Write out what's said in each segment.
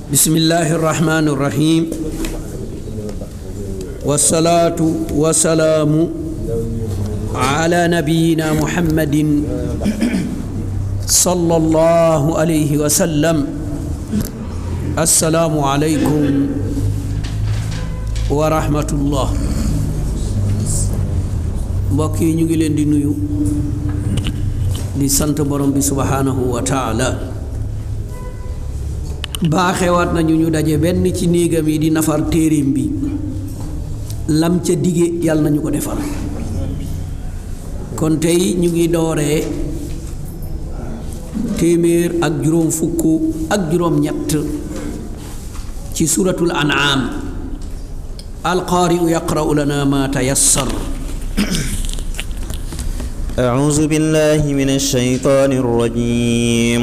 بسم الله الرحمن الرحيم والصلاة والسلام على نبينا محمد صلى الله عليه وسلم السلام عليكم ورحمة الله mbokk yi ñu ngi leen di nuyu di sant borom bi subhanahu wa taala baaxewaat nañu ñu daje benn ci néegam yi di nafar téeréem bi lam ca dige yàlla nañu ko defal kon tey ñu ngi dooree téeméer ak juróom fukk ak juróom ñett ci suratul an'am alqaari'u yaqra'u lana ma tayassar أعوذ بالله من الشيطان الرجيم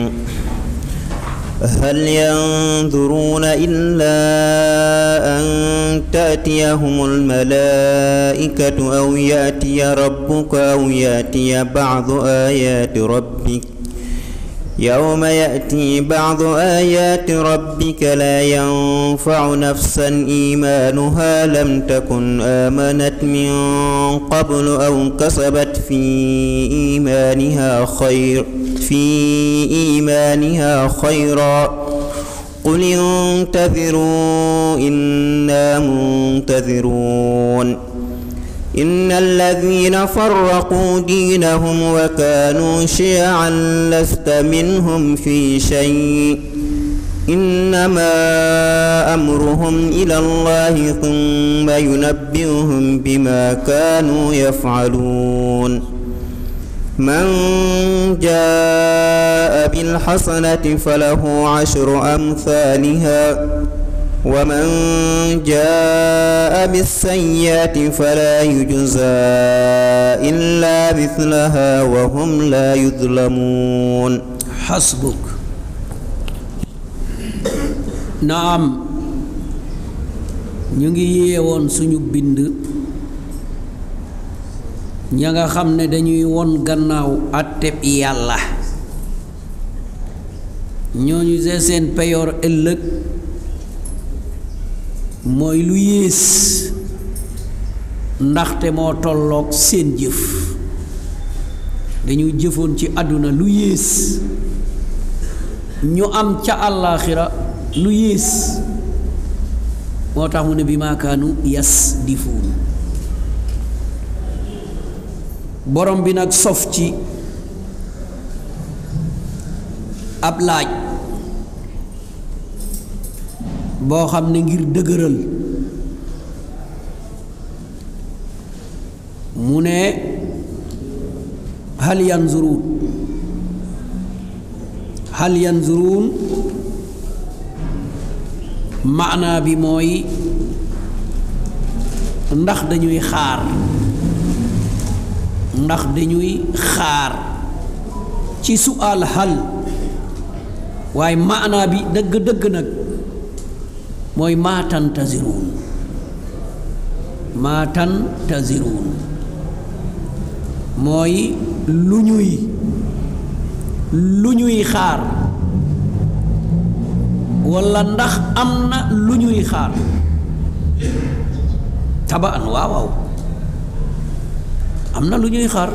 هل ينظرون إلا أن تأتيهم الملائكة أو يأتي ربك أو يأتي بعض آيات ربك يوم يأتي بعض آيات ربك لا ينفع نفسا إيمانها لم تكن آمنت من قبل أو كسبت في إيمانها خير في إيمانها خيرا قل انتظروا إنا منتظرون إن الذين فرقوا دينهم وكانوا شيعا لست منهم في شيء إنما أمرهم إلى الله ثم ينبئهم بما كانوا يفعلون من جاء بالحسنة فله عشر أمثالها ومن جاء بالسيئة فلا يجزى إلا مثلها وهم لا يظلمون حسبك naam ñu ngi yeewoon suñu bind ña nga xam ne dañuy won gannaaw àtteb yàlla ñooñu see seen peyoor ëllëg mooy lu yées ndaxte moo tolloog seen jëf dañu jëfoon ci àdduna lu yées ñu am ca àllaaxira lu yées moo tax mu ne bi maakaanu yas di fuun borom bi nag sof ci ab laaj boo xam ne ngir dëgëral mu ne hal yanzuruun hal yanzuruun maanaa bi mooy ndax dañuy xaar ndax dañuy xaar ci su'aal hal waaye maanaa bi dëgg-dëgg nag mooy maa tantaziruun maa tantaziruun mooy lu ñuy lu ñuy xaar walla ndax am na lu ñuy xaar tabaan waaw waaw am na lu ñuy xaar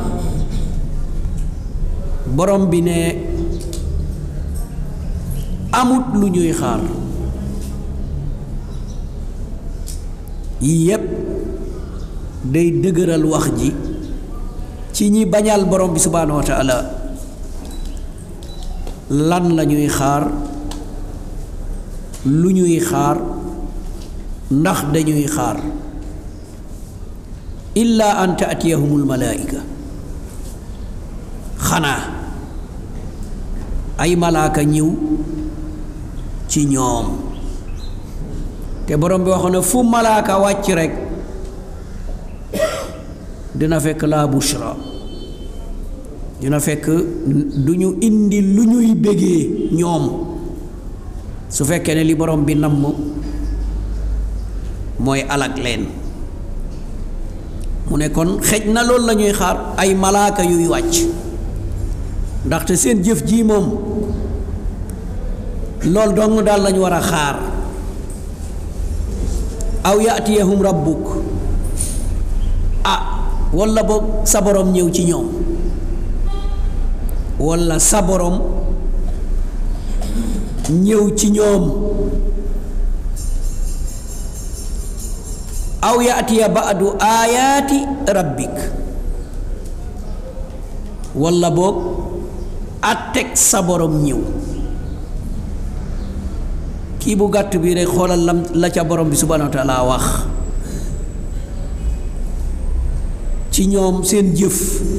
borom bi ne amut lu ñuy xaar yii yépp day dëgëral wax ji ci ñi bañal borom bi subhaanahu wa taala lan la ñuy xaar lu ñuy xaar ndax dañuy xaar illa an taatiyahumul malaayika xanaa ay malaaka ñëw ci ñoom te borom bi waxoon ne fu malaaka wàcc rekk dina fekk laa bushra dina fekk du ñu indi lu ñuy bégee ñoom su fekkee ne li borom bi namm mooy alag leen mu ne kon xej na loolu la ñuy xaar ay malaaka yuy wàcc ndaxte seen jëf ji moom loolu dong daal lañu war a xaar aw yaatiyahum rabbuk ah walla boog sa borom ñëw ci ñoom walla sa borom ñëw ci ñoom aw yaatiya baadu aayaati rabbik walla boog atteg sa borom ñëw kii bu gàtt bi rek xoolal lam la ca borom bi subhanahu wa taala wax ci ñoom seen jëf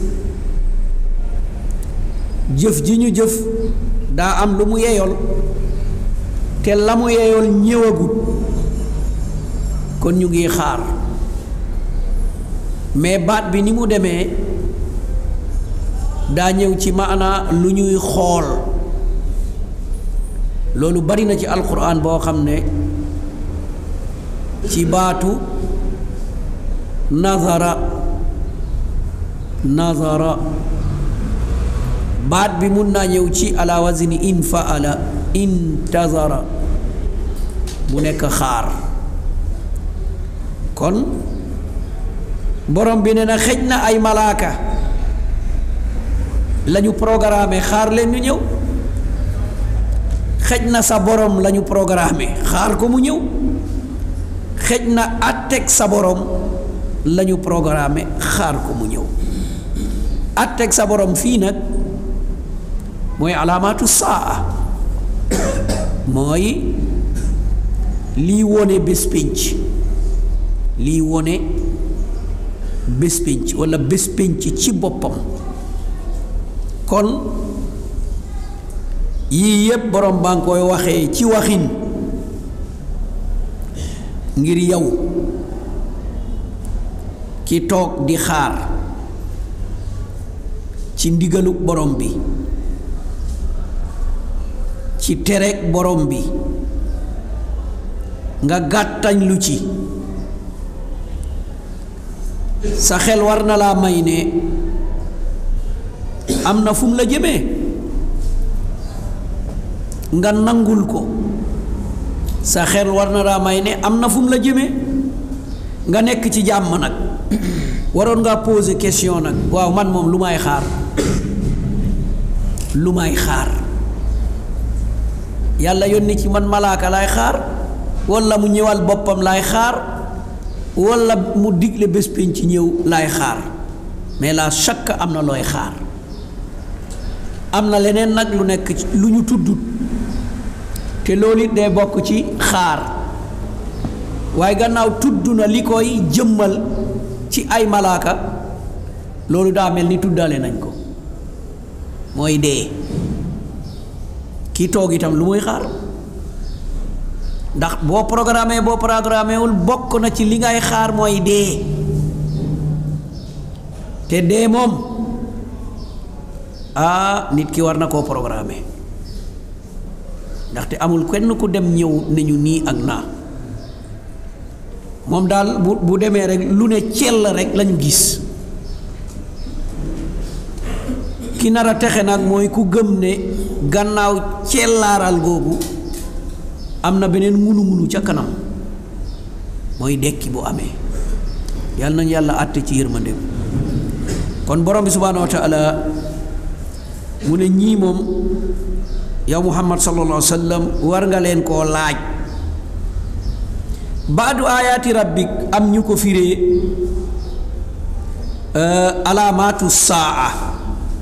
jëf ji ñu jëf daa am lu mu yeyool te la mu yeyool ñëwagut kon ñu ngi xaar mais baat bi ni mu demee daa ñëw ci maanaa lu ñuy xool loolu bari na ci alquran boo xam ne ci baatu nazara nazara baat bi mun naa ñëw ci ala wazni in faala intazara mu nekk xaar kon borom bi ne na xëj na ay malaaka lañu programmé xaar leen ñu ñëw xëj na sa borom lañu programmé xaar ko mu ñëw xëj na atteg sa borom lañu programmé xaar ko mu ñëw atteg sa borom fii nag mooy alaamaatu saa mooy lii wone bés pénc lii wone bés pénc walla bés pénc ci boppam kon yii yépp borom baa ngi koy waxee ci waxin ngir yow ki toog di xaar ci ndigalu borom bi ci tereg borom bi nga gàttañ lu ci sa xel war na laa may ne am na fu mu la jëmee nga nangul ko sa xel war na laa may ne am na fu mu la jëmee nga nekk ci jàmm nag waroon ngaa poser question nag waaw man moom lu may xaar lu may xaar yàlla yónni ci man malaaka laay xaar walla mu ñëwal boppam laay xaar walla mu digle bés pénc ci ñëw laay xaar mais la chaque am na looy xaar am na leneen nag lu nekk lu ñu tuddut te loolu it day bokk ci xaar waaye gannaaw tudd na li koy jëmmal ci ay malaaka loolu daa mel ni tuddaale nañ ko mooy dee kii toog itam lu muy xaar ndax boo programmé boo programmé wul bokk na ci li ngay xaar mooy dee te dee moom ah nit ki war na koo programmé ndaxte amul kenn ku dem ñëw ne ñu nii ak naa moom daal bu bu demee rek lu ne cell rek lañu gis ki nar a texe nag mooy ku gëm ne gannaaw cellaaral googu am na beneen ngunu ngunu ca kanam mooy dekki bu amee yàlla nañu yàlla àtte ci yërmandeem kon borom bi subhaanahu wa taala mu ne ñii moom yow muhammad sallallahu alayhi wa sallam war nga leen koo laaj baadu ayaati rabbik am ñu ko firee alaamaatu saa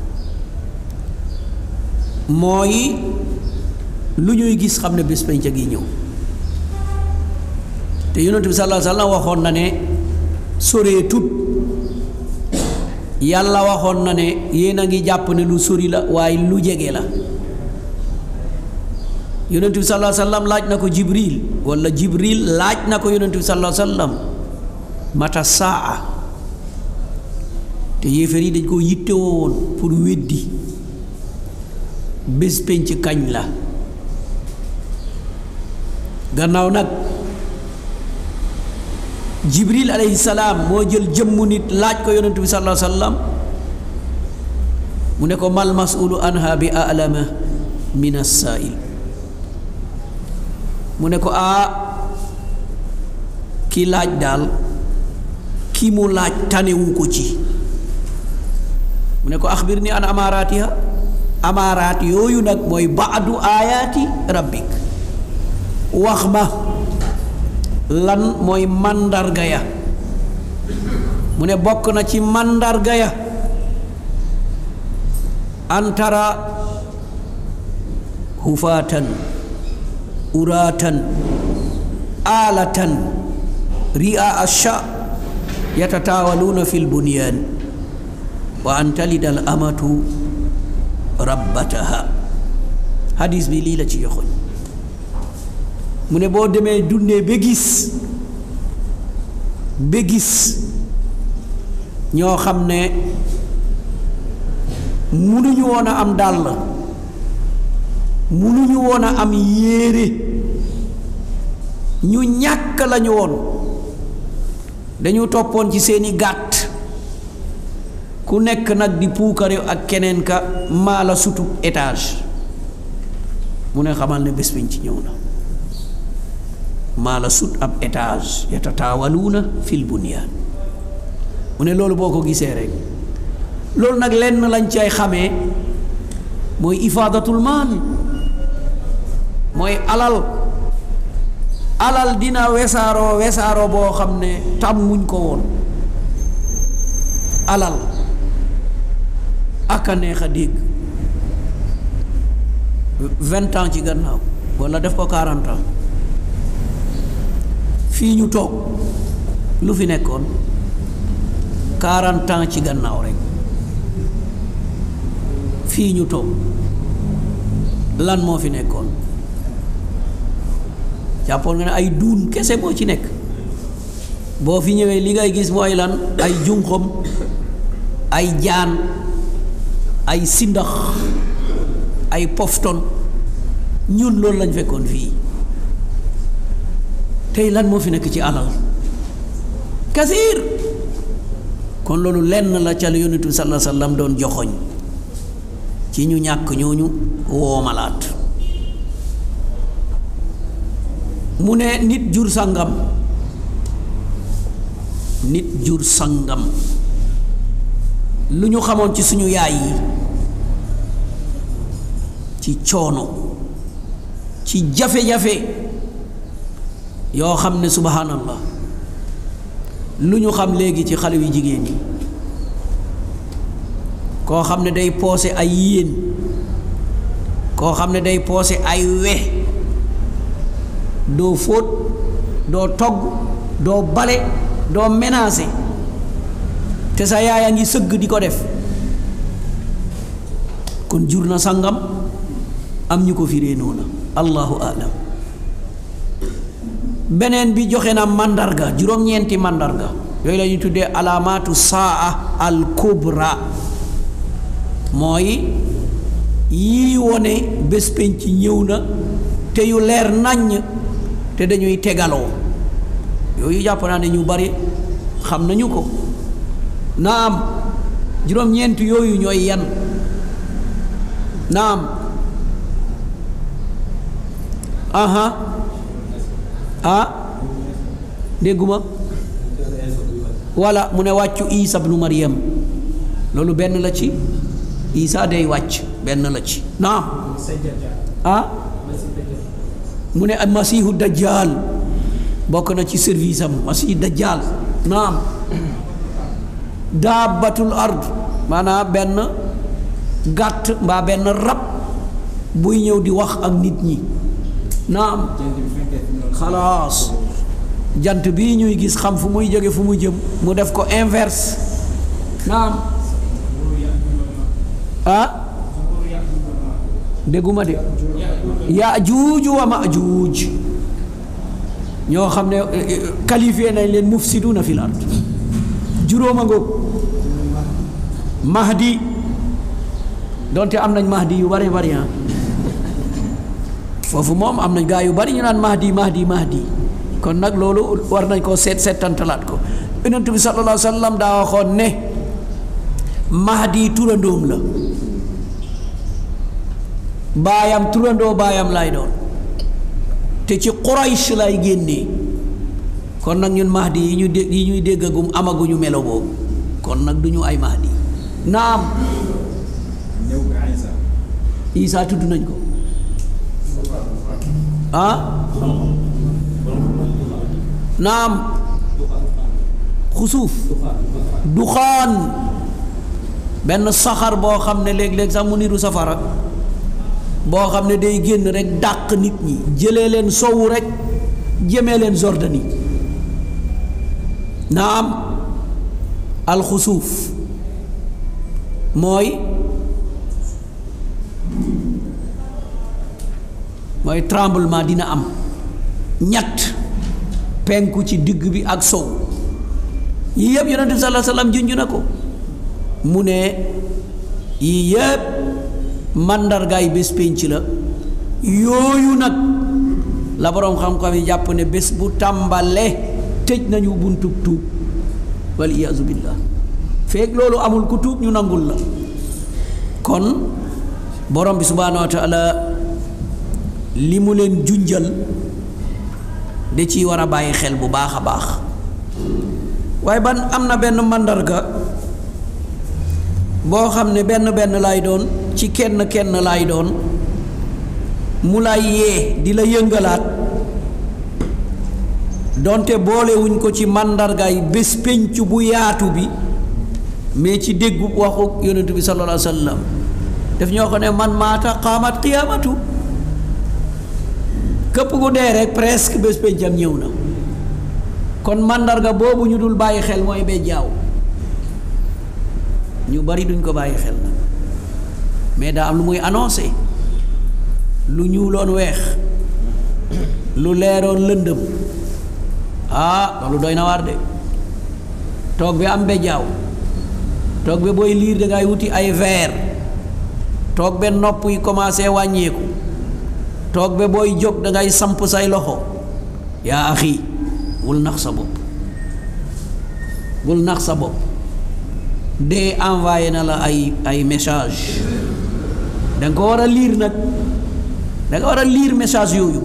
mooy lu ñuy gis xam ne bés penc gi ñëw te yonent bi sallallahu alayhi wa sallam waxoon na ne soree tut yàlla waxoon na ne yéen a ngi jàpp ne lu sori la waaye lu jege la yonent bi sallallahu alayhi wa sallam laaj na ko jibril wala jibril laaj na ko yonent bi sallallahu alayhi wa sallam mata saa te yéefar yi dañ koo yitte woon pour weddi bés penc kañ la gannaaw nag jibril alayhi salaam moo jël jëmmu nit laaj ko yonent bi sallallahu alayhi wa sallam mu ne ko mal masulu anha bi alama min assail mu ne ko aa ki laaj daal ki mu laaj tanewu ko ci mu ne ko axbir ni an amaaraatiha amaaraat yooyu nag mooy baadu aayaati rabbik wax ma lan mooy màndarga ya mu ne bokk na ci màndarga ya antara hufaatan uraatan aalatan ria asha yatataawaluuna fi lbunyaan wa an talida al amatu rabbataha hadis bi lii la ci yoxoñ mu ne boo demee dundee ba gis ba gis ñoo xam ne munuñu woon a am dàll munuñu woon a am yéere ñu ñàkk lañu woon dañu toppoon ci seeni gàtt ku nekk nag di puukare ak keneen ka maa la sutub étage mu ne xamal ne bés biñ ci ñëw na maa la sut ab étage yatataawaluuna fil bunyaan mu ne loolu boo ko gisee rek loolu nag lenn lañ cay xamee mooy ifaadatul maal mooy alal alal dina wesaaroo wesaaroo boo xam ne tàmmuñ ko woon alal ak a neex a dégg vingt ans ci gannaaw walla def ko quarante ans fii ñu toog lu fi nekkoon quarante ans ci gannaaw rek fii ñu toog lan moo fi nekkoon jàppoon nga ne ay duun kese moo ci nekk boo fi ñëwee li ngay gis mooy lan ay junxom ay jaan ay sindax ay pofton ñun loolu lañ fekkoon fii tey lan moo fi nekk ci alal kasiir kon loolu lenn la ca la yonent bi sallallahu alayhi wa sallam doon joxoñ ci ñu ñàkk ñooñu woomalaat mu ne nit jur sangam nit jur sangam lu ñu xamoon ci suñu yaay yi ci coono ci jafe-jafe yoo xam ne subhanallah lu ñu xam léegi ci xale yu jigéen yi koo xam ne day poose ay yéen koo xam ne day poose ay we doo fóot doo togg doo bale doo ménager te sa yaay a ngi sëgg di ko def kon jur na sangam am ñu ko firee noona allahu alam beneen bi joxe na màndarga juróom-ñeenti màndarga yooyu la ñuy tuddee alaamaatu saa al kubra mooy yii wone bés penc ñëw na te yu leer naññ te dañuy tegaloo yooyu jàpp naa ne ñu bari xam nañu ko naam juróom-ñeent yooyu ñooy yan naam aha ah dégguma walla mu ne wàccu isa bnu maryam loolu benn la ci isa day wàcc benn la ci naam ah mu ne masihu dajjal bokk na ci service am masihu dajjal naam daabatul ard maanaam benn gàtt mbaa benn rab buy ñëw di wax ak nit ñi naam xalaas jant bii ñuy gis xam fu muy jóge fu mu jëm mu def ko inverse naam ah dégguma de yaajuuju wa maajuuj ñoo xam ne qualifié nañ leen mufsiduna fil ard juróoma ngoog mahdi donte am nañ mahdi yu bari bari foofu moom am nañ gaa yu bari ñu naan mahdi mahdi mahdi kon nag loolu war nañ koo seet seetantalaat ko yonent bi sallallahu alayhi wa sallam daa waxoon ne mahdi turandoom la baayam turandoo baayam lay doon te ci Quraysh lay génnee kon nag ñun mahdi yi ñu dé yi ñuy déggagum amaguñu melo boobu kon nag du ñu ay mahdi naam ñëw ga Isa Isa tudd nañ ko ah naam xusuuf duxaan benn saxar boo xam ne léeg-léeg sax mu niru safara boo xam ne day génn rek dàq nit ñi jëlee leen sowu rek jëmee leen Jordanie naam alxusuuf mooy mooy tremblement dina am ñett penku ci digg bi ak sow yii yëpp yonent bi sallallahu alayhi wasallam junj na ko mu ne yii yëpp màndargaay bés pénc la yooyu nag la boroom xam-xam yi jàpp ne bés bu tàmbalee tëj nañu buntub tuub wal iyaazu billah feeg loolu amul ku tuub ñu nangul la kon borom bi subhaanahu wa taala li mu leen junjal da ciy war a bàyyi xel bu baax a baax waaye ban am na benn màndarga boo xam ne benn benn laay doon ci kenn kenn laay doon mu lay yee di la yëngalaat donte boolewuñ ko ci màndargaay bés pénc bu yaatu bi mais ci déggu waxu yonentu bi sallallahu alayhi wa sallam daf ñoo ko ne man maata qaamat qiyaamatu këpp ku dee rek presque bés péncam ñëw na kon màndarga boobu ñu dul bàyyi xel mooy bee jaaw ñu bari duñ ko bàyyi xel nag mais daa am lu muy annoncé lu ñuuloon weex lu leeroon lëndëm ah loolu doy na waar de toog bi am bejaaw toog bi booy liir dangay wuti ay verre toog be nopp yi commencé wàññeeku toog be booy jóg dangay samp say loxo yaa axi bul nax sa bopp bul nax sa bopp de envoyé na la ay ay message danga ko war a liir nag danga war a liir message yooyu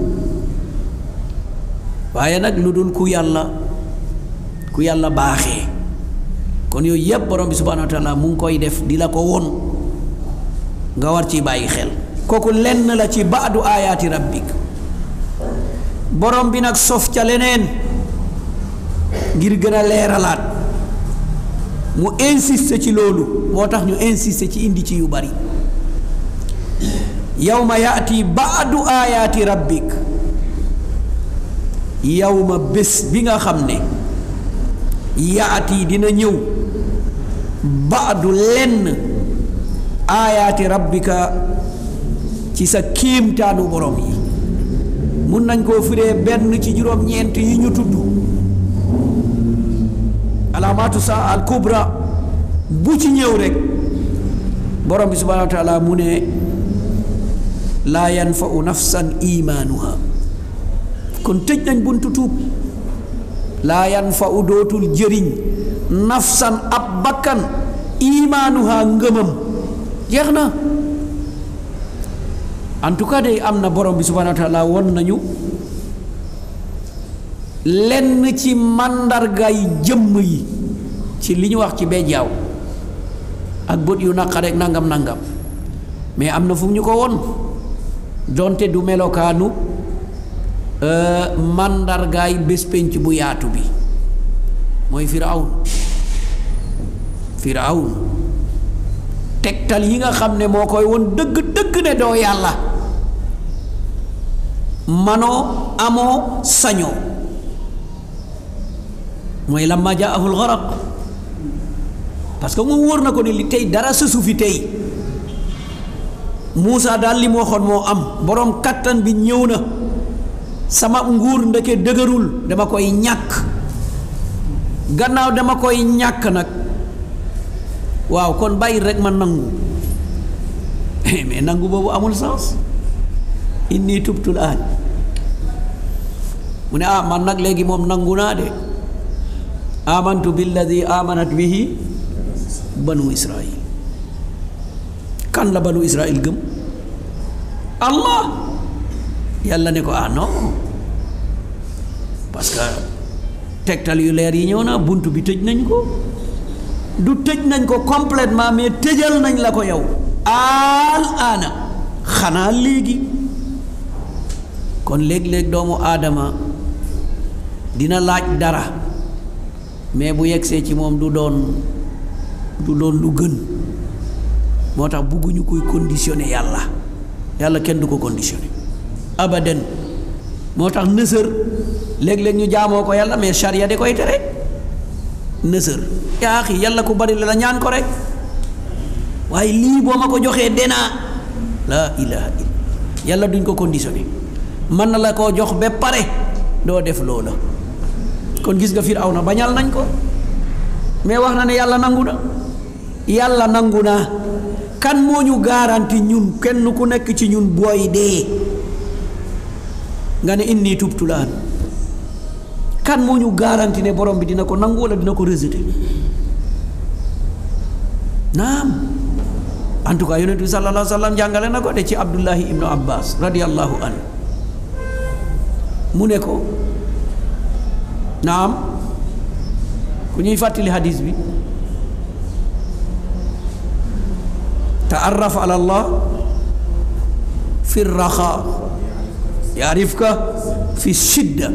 waaye nag lu dul ku yàlla ku yàlla baaxee kon yooyu yépp borom bi subhanahu wa taala mu ngi koy def di la ko won nga war ci bàyyi xel kooku lenn la ci baadu aayaati rabbik borom bi nag sof ca leneen ngir gën a leeralaat mu insiste ci loolu moo tax ñu insiste ci indi ci yu bari yawma yaati baadu aayaati rabbik yawma bés bi nga xam ne yaati dina ñëw baadu lenn aayaati rabbika ci sa kiimtaanu borom yi mun nañ koo firee benn ci juróom-ñeent yi ñu tudd alaamaatu saa al kubra bu ci ñëw rek borom bi subhanahu wa taala mu ne laa yanfau nafsan imaanuha kon tëj nañ buntu tuub laa yanfau dootul jëriñ nafsan ab bakkan imaanuha ngëmam jeex na en tout cas day am na borom bi subhanahu wa taala won nañu lenn ci màndargaay jëmm yi ci li ñu wax ci bejjaaw ak bët yu naqare ak nangam nangam mais am na fu mu ñu ko won donte du melokaanu màndargaay bés penc bu yaatu bi mooy firawn firawn tegtal yi nga xam ne moo koy won dëgg dëgg ne doo yàlla manoo amoo sañoo mooy lamma jaahu lgaraq parce que moom wóor na ko ne li tey dara sësu fi tey Muusa daal li mu waxoon moo am boroom kattan bi ñëw na sama nguur ndeke dëgërul dama koy ñàkk gannaaw dama koy ñàkk nag waaw kon bàyyi rek ma nangu mais nangu boobu amul sens inni tubtul aan mu ne ah man nag léegi moom nangu naa de amantu billadi amanat bihi banu israil kan la banu israil gëm allah yàlla ne ko ah non parce que tegtal yu leer yi ñëw na bunt bi tëj nañ ko du tëj nañ ko complètement mais tëjal nañ la ko yow al aana xanaa léegi kon léeg-léeg doomu aadama dina laaj dara mais bu yegsee ci moom du doon du doon lu gën moo tax bugguñu koy conditionné yàlla yàlla kenn du ko conditionné abadan moo tax nësër léeg-léeg ñu jaamoo ko yàlla mais charia da koy tere nësër yaa xi yàlla ku bari la ñaan ko rek waaye lii boo ma ko joxee denaa laa ilaha illa yàlla duñ ko conditionné mën na la koo jox ba pare doo def loola kon gis nga Firawna bañal nañ ko mais wax na ne yàlla nangu na yàlla nangu na kan moo ñu garanti ñun kenn ku nekk ci ñun booy dee nga ne inni tubtu laan kan moo ñu garanti ne borom bi dina ko nangu wala dina ko rejeté naam en tout cas yonent bi sallallahu alayhi wa sallam jàngale na ko de ci Abdullahi ibnu Abbas radiyallahu anhu mu ne ko naam ku ñuy fàttali hadis bi taarraf ala allah fi raxa yaarifka fi shidda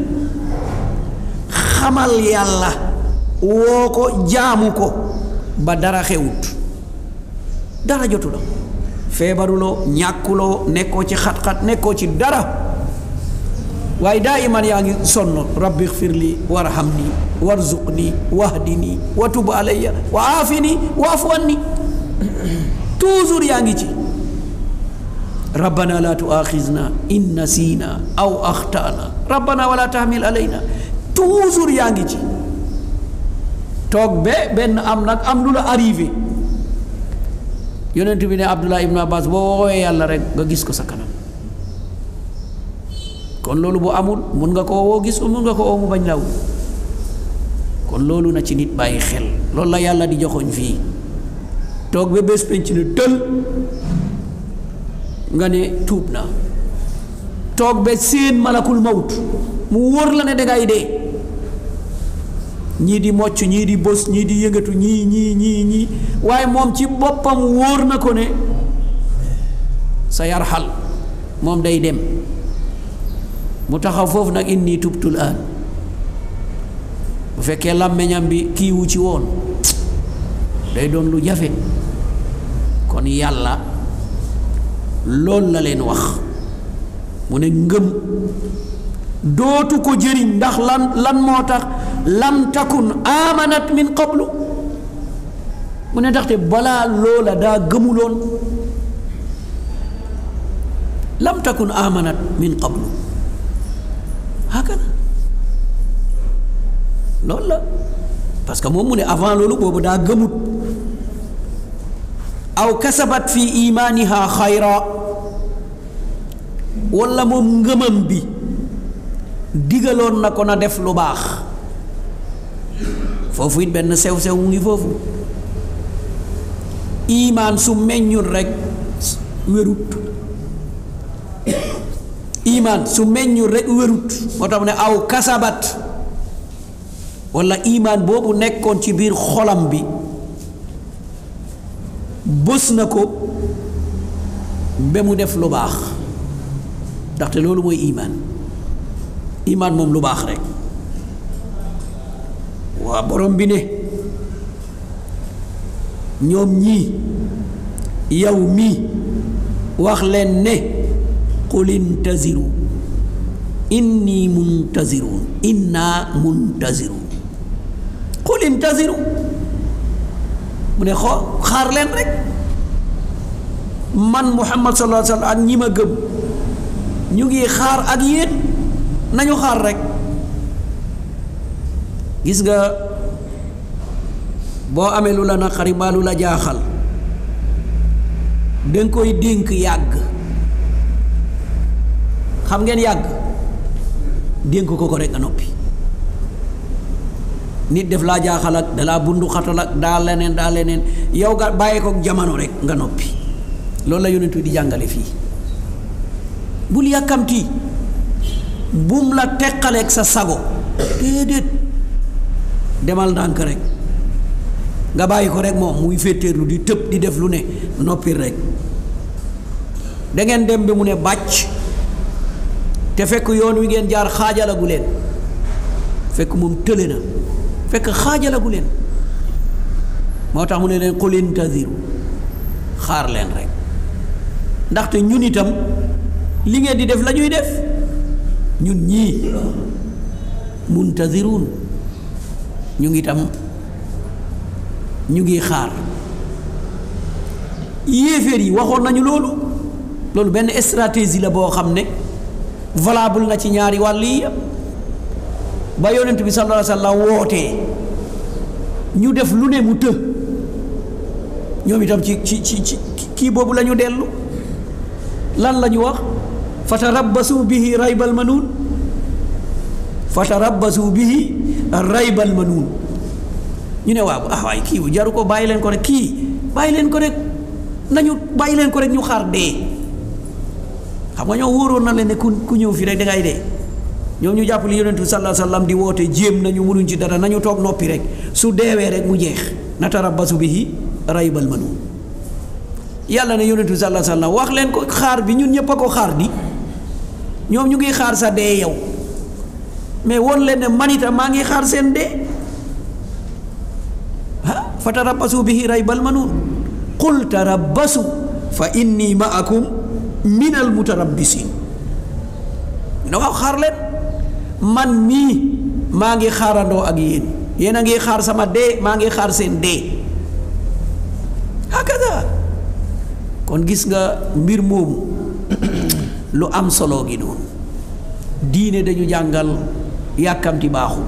xamal yàlla woo ko jaamu ko ba dara xewut dara jotu la feebaruloo ñàkkuloo nekkoo ci xat-xat nekkoo ci dara waaye daa iman yaa ngi sonn rabbi xfir li warhamni warzuqni wahdini wa tub alayya wa aafini wa afu anni toujours yaa ngi ci rabbana la tuaxizna in nasina aw axtana rabbana wala tahmil alayna toujours yaa ngi ci toog ba benn am nag am lu la arrivé yonent bi ne abdullah ibnu abbas boo woowee yàlla rek nga gis ko sa kanam kon loolu bu amul mun nga ko woo gis ko mun nga ko woo mu bañ law kon loolu na ci nit bàyyi xel loolu la yàlla di joxoñ fii toog ba bés penc ne tël nga ne tuub na toog ba seen malakul mawt mu wóor la ne dangay dee ñii di mocc ñii di bës ñii di yëngatu ñii ñii ñii ñii waaye moom ci boppam wóor na ko ne sa yar xal moom day dem mu taxaw foofu nag inni tubtul aan bu fekkee làmmeñam bi kiiwu ci woon day doon lu jafe kon yàlla loolu la leen wax mu ne ngëm dootu ko jëriñ ndax lan lan moo tax lam takun amanat min qablu mu ne ndaxte balaa loola daa gëmuloon lam takun amanat min qablu hakana loolu la parce que moom mu ne avant loolu boobu daa gëmut aw kasabat fi imaaniha xayra walla moom ngëmam bi digaloon na ko na def lu baax foofu it benn sew-sew mu ngi foofu imaan su meññul rekk wérut imaan su meññul rekk wérut moo tax mu ne aw kasabat walla imaan boobu nekkoon ci biir xolam bi bës na ko ba mu def lu baax ndaxte loolu mooy imaan imaan moom lu baax rekk waa borom bi ne ñoom ñii yow mii wax leen ne qul intaziru inni muntazirun inna muntazirun qul intaziru mu ne xoo xaar leen rek man muhammad sallallahu alayhi wa sallam ak ñi ma gëm ñu ngi xaar ak yéen nañu xaar rek gis nga boo amee lu la naqari mbaa lu la jaaxal danga koy dénk yàgg xam ngeen yàgg dénk ko ko rek nga noppi nit def laa jaaxal ak dalaa bundu xatal ak daa leneen daa leneen yow nga bàyyi ko jamono rek nga noppi loolu la yonent di jàngale fii bul yàkkamti bum la teqaleeg sa sago déedéet demal ndànk rek nga bàyyi ko rek moom muy féeteerlu di tëb di def lu ne noppil rek da ngeen dem bi mu ne bàcc te fekk yoon wi ngeen jaar xaajalagu leen fekk moom tële na fekk xaajalagu leen moo tax mu ne leen qul intadiru xaar leen rek ndaxte ñun itam li ngeen di def la ñuy def ñun ñii muntadiruun ñu ngi itam ñu ngi xaar yéeféer yi waxoon nañu loolu loolu benn stratégie la boo xam ne valable na ci ñaari wàll yi yëpp ba yonent bi sallallahu alayhi wa sallam wootee ñu def lu ne mu të ñoom itam ci ci ci ci kii boobu la ñu dellu lan la ñu wax fatarabbasu bihi raybal manuun fatarabbasu bihi raybal manuun ñu ne waaw ah waay kii bu jaru ko bàyyi leen ko rek kii bàyyi leen ko rek nañu bàyyi leen ko rek ñu xaar dee xam nga ñoo wóoroon na leen ne ku ku ñëw fii rek dangay dee ñoom ñu jàpp li yonentu sallallahu alayhi wasallam di woote jéem nañu mënuñ ci dara nañu toog noppi rek su deewee rek mu jeex natarabbasu bihi raybal manuun yàlla ne yonentu sallallahu alayhi wasallam wax leen ko xaar bi ñun ñëpp a ko xaar di ñoom ñu ngi xaar sa dee yow mais won leen ne man itam maa ngi xaar seen dee ah fa tarabbasu bihi raybal manuun qul tarabbasu fa inni maakum min al mutarabbisiin ne waaw xaar leen man mii maa ngi xaarandoo ak yéen yéen a ngi xaar sama dee maa ngi xaar seen dee hakada kon gis nga mbir moomu lu am solo gi noonu diine dañu jàngal yàkkamti baaxul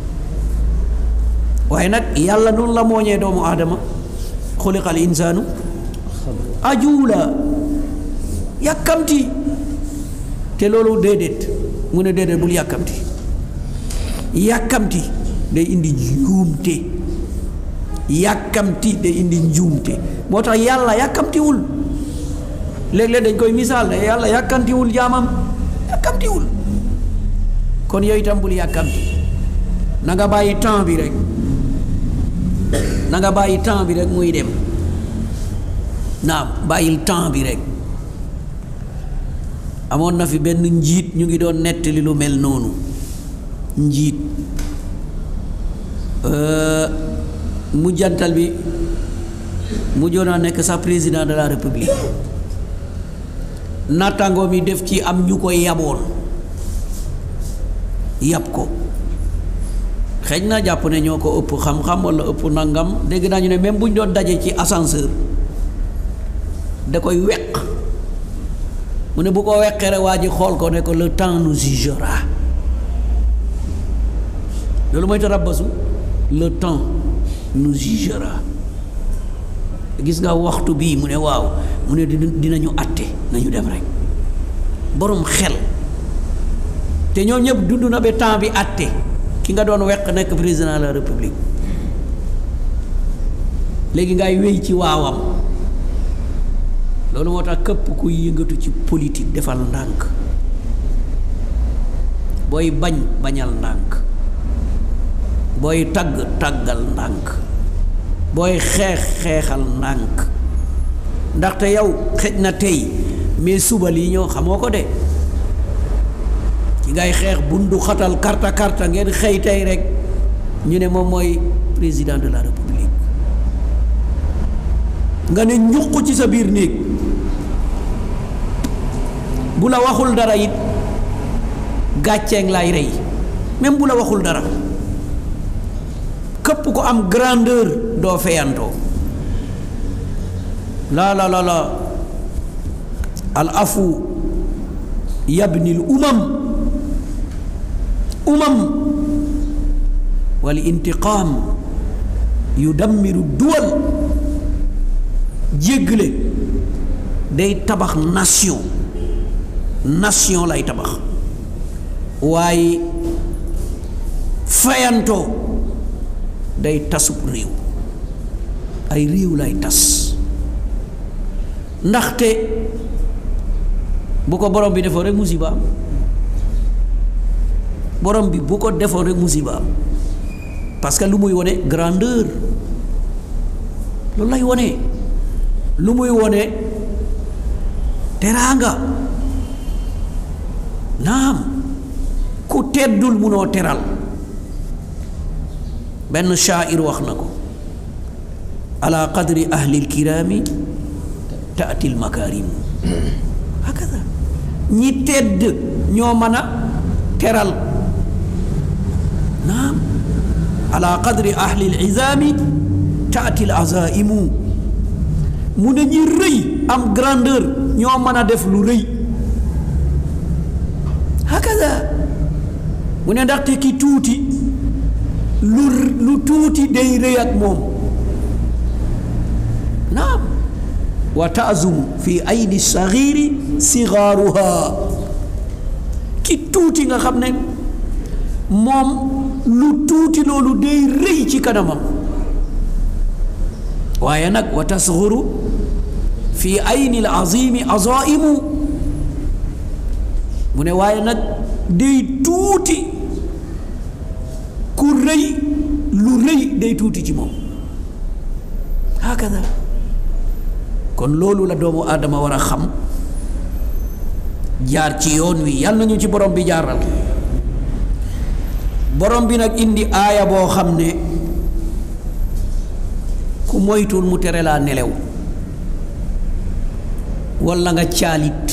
waaye nag yàlla noonu la mooñee doomu aadama xuliqal insaanu ajuula yàkkamti te loolu déedéet mu ne déedéet bul yàkkamti yàkkamti day indi njuumte yàkkamti day indi njuumte moo tax yàlla yàkkamtiwul léeg-léeg dañ koy misaal ne yàlla yàkkamtiwul jaamam yàkkamtiwul kon yooyu itam bul yàkkamti na nga bàyyi temps bi rek na nga bàyyi temps bi rek muy dem naam bàyyil temps bi rek amoon na fi benn njiit ñu ngi doon nettali lu mel noonu njiit mujjantal bi mujjoon a nekk sax président de la république nattaangoo mi def ci am ñu ko yaboon yab ko xëy na jàpp ne ñoo ko ëpp xam-xam walla ëpp nangam dégg naa ñu ne même bu ñu doon daje ci ascenseur da koy weq mu ne bu ko weqee rek waa ji xool ko ne ko le temps nous jugera loolu mooy tarabbasu le temps nous jugera gis nga waxtu bii mu ne waaw mu ne dinañu àtte nañu dem rek borom xel te ñoo ñëpp dund na ba temps bi àtte ki nga doon weq nekk président de la république léegi ngay wéy ci waawam loolu moo tax képp kuy yëngatu ci politique defal ndànk booy bañ bañal ndànk booy tagg taggal ndànk booy xeex xeexal ndànk ndaxte yow xëj na tey mais suba lii ñoo xamoo ko de ci ngay xeex bundu xatal karta karta ngeen xëy tey rek ñu ne moom mooy président de la république nga ne ñuq ci sa biir néeg bu la waxul dara it gàcceeng lay rey même bu la waxul dara képp ko am grandeur doo feyantoo la la la la al afu yabnil umam umam wal intiqaam yudammiru duwal jéggale day tabax nation nation lay tabax waaye fayantoo day tasub réew ay réew lay tas ndaxte bu ko borom bi defoo rek musiba borom bi bu ko defoon rek musiba am parce que lu muy wone grandeur loolu lay wone lu muy wone teraanga naam ku teddul munoo teral benn shaair wax na ko ala qadri ahli lkiraami taati lmakaarimu hakada ñi tedd ñoo mën a teral naam ala qadri ahli lizaami taati lazaimu mu ne ñi rëy am grandeur ñoo mën a def lu rëy hakada mu ne ndaxte ki tuuti lu lu tuuti day rëy ak moom naam wa taazumu fi aydi saxiiri sigaaruha ki tuuti nga xam ne moom lu tuuti loolu day rëy ci kanamam waaye nag wa tasxuru fi ayni al azimi azaimu mu ne waaye nag day tuuti ku rëy lu rëy day tuuti ci moom hakada kon loolu la doomu aadama war a xam jaar ci yoon wi yàlla nañu ci borom bi jaaral borom bi nag indi aaya boo xam ne ku moytul mu tere laa nelew walla nga caalit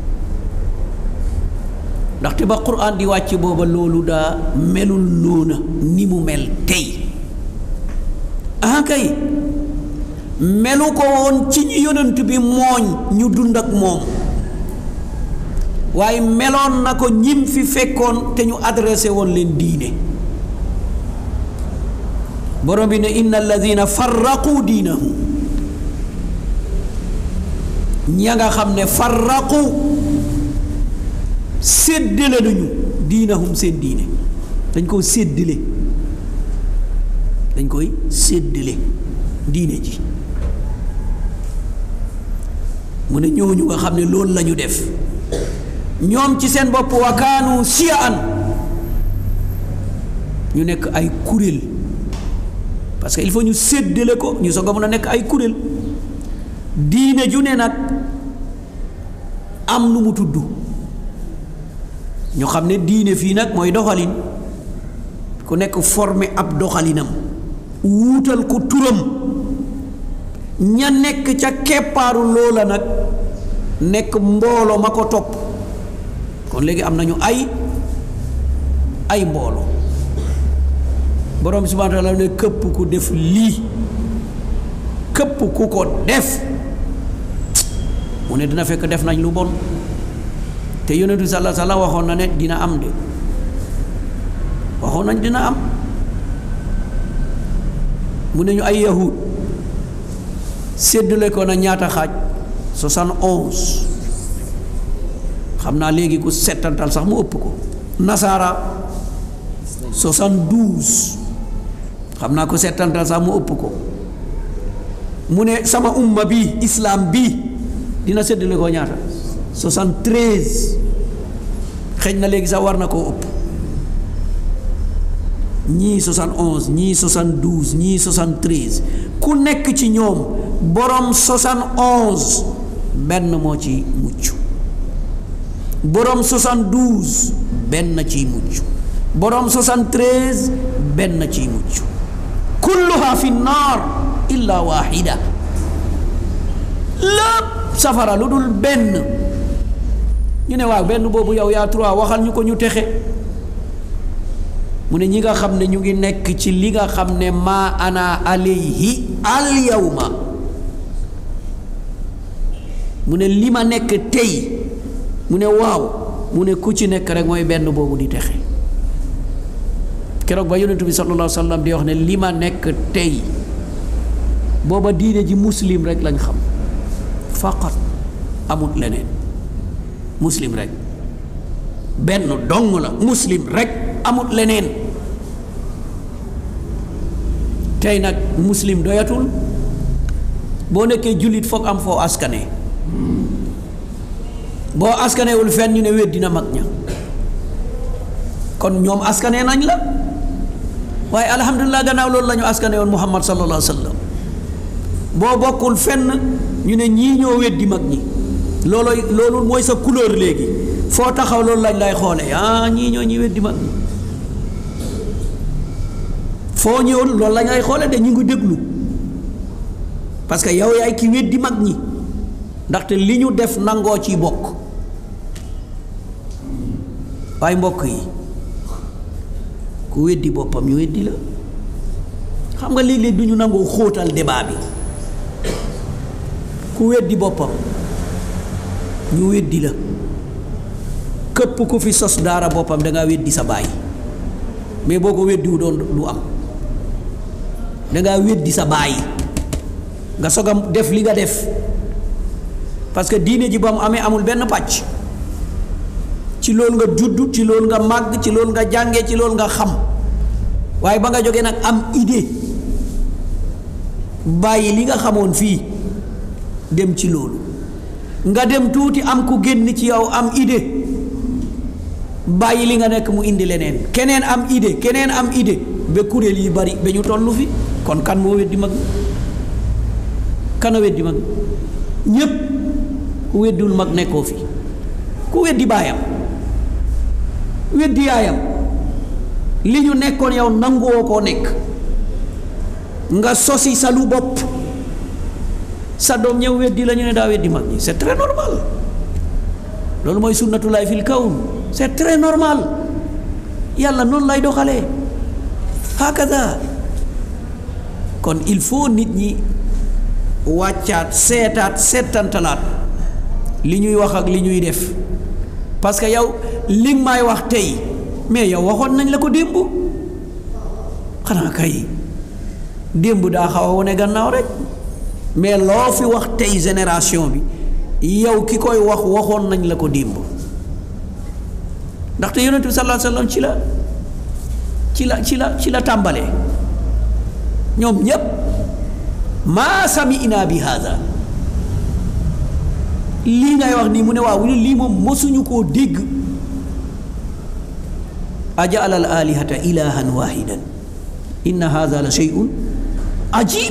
ndaxte ba quraan di wàcc booba loolu daa melul noona ni mu mel tey ah kay melu ko woon ci ñi yonent bi mooñ ñu dund ak moom waaye meloon na ko ñim fi fekkoon te ñu adressé woon leen diine borom bi ne inna alladina farraqu diinahum ña nga xam ne farraqu séddale nañu diinahum seen diine dañ koo séddale dañ koy séddale diine ji mu ne ñooñu nga xam ne loolu la ñu def ñoom ci seen bopp wa kaanu siyaan ñu nekk ay kuréel parce que il faut ñu séddale ko ñu soog a mën a nekk ay kuréel diine ju ne nag am nu mu tudd ñu xam ne diine fii nag mooy doxalin ku nekk formé ab doxalinam wuutal ko turam ña nekk ca keppaaru loola nag nekk mbooloo ma ko topp kon léegi am nañu ay ay mbooloo borom bi subhaanahu wa taala ne këpp ku def lii këpp ku ko def mu ne dina fekk def nañ lu bon te yonentu sallallahu alayhi wa sallam waxoon na ne dina am de waxoon nañ dina am mu ne ñu ay yahud séddale ko na ñaata xaaj soixante onze xam naa léegi ku settantal sax mu ëpp ko nasaara soixante douze xam naa ko settantal sax mu ëpp ko mu ne sama umma bi islam bi dina séddale ko ñaata soixante treize xëj na léegi sax war na koo ëpp ñii soixante onze ñii soixante douze ñii soixante treize ku nekk ci ñoom borom soixante onze benn moo ci mucc borom soixante douze benn ciy mucc borom soixante treize benn ciy mucc kulluha fi naar illa waxida lépp safara lu dul benn ñu ne waaw benn boobu yow yaa trois waxal ñu ko ñu texe mu ne ñi nga xam ne ñu ngi nekk ci li nga xam ne maa ana alayhi al yawma mu ne li ma nekk tey mu ne waaw mu ne ku ci nekk rek mooy benn boobu di texe keroog ba yonentu bi sallallahu alayhi wa sallam di wax ne li ma nekk tey booba diine ji muslim rek lañ xam faqat amut leneen muslim rek benn dong la muslim rek amut leneen tey nag muslim doyatul boo nekkee jullit foog am foo askane boo askanewul fenn ñu ne wet dina mag ña kon ñoom askanee nañ la waaye alhamdulilah gannaaw loolu la ñu askane woon muhammad sallallahu alayhi wa sallam boo bokkul fenn ñu ne ñii ñoo weddi mag ñi loolooy loolu mooy sa couleur léegi foo taxaw loolu lañ lay xoole ah ñii ñoo ñi weddi mag ñi foo ñëwoon loolu lañ lay xoole de ñu ngi déglu parce que yow yaay ki weddi mag ñi ndaxte li ñu def nangoo ci bokk waaye mbokk yi ku weddi boppam ñu weddi la xam nga léeg-léeg du ñu nangoo xóotal débat bi ku weddi boppam ñu weddi la këpp ku fi sos daara boppam da ngaa weddi sa baay mais boo ko weddiwu doon du am da ngaa weddi sa baay nga soog a def li nga def parce que diine ji ba mu amee amul benn pàcc ci loolu nga judd ci loolu nga màgg ci loolu nga jànge ci loolu nga xam waaye ba nga jógee nag am idée bàyyi li nga xamoon fii dem ci loolu nga dem tuuti am ku génn ci yow am idée bàyyi li nga nekk mu indi leneen keneen am idée keneen am idée ba kuréel yi bari ba ñu tollu fi kon kan moo weddi mag kan a weddi mag ñépp ku weddul mag nekkoo fi ku weddi baayam weddi yaayam li ñu nekkoon yow nanguwoo koo nekk nga sosi sa lu bopp sa doom ñëw weddi la ñu ne daa weddi mag ñi c'est très normal loolu mooy sunnatulaay fil kawn c'est très normal yàlla noonu lay doxalee hakada kon il faut nit ñi wàccaat seetaat seetantalaat li ñuy wax ak li ñuy def parce que yow li nga may wax tey mais yow waxoon nañ la ko démb xanaa kay démb daa xaw a wane gannaaw rek mais loo fi wax tey génération bi yow ki koy wax waxoon nañ la ko démb ndaxte yonent bi sallallahu alayhi wasallam ci la ci la ci la ci la tàmbalee ñoom ñépp maa sami'na bi hada lii ngay wax nii mu ne waaw lii moom mosuñu koo dégg ajaala al alihata ilahan wahidan inna hada la shay'un ajib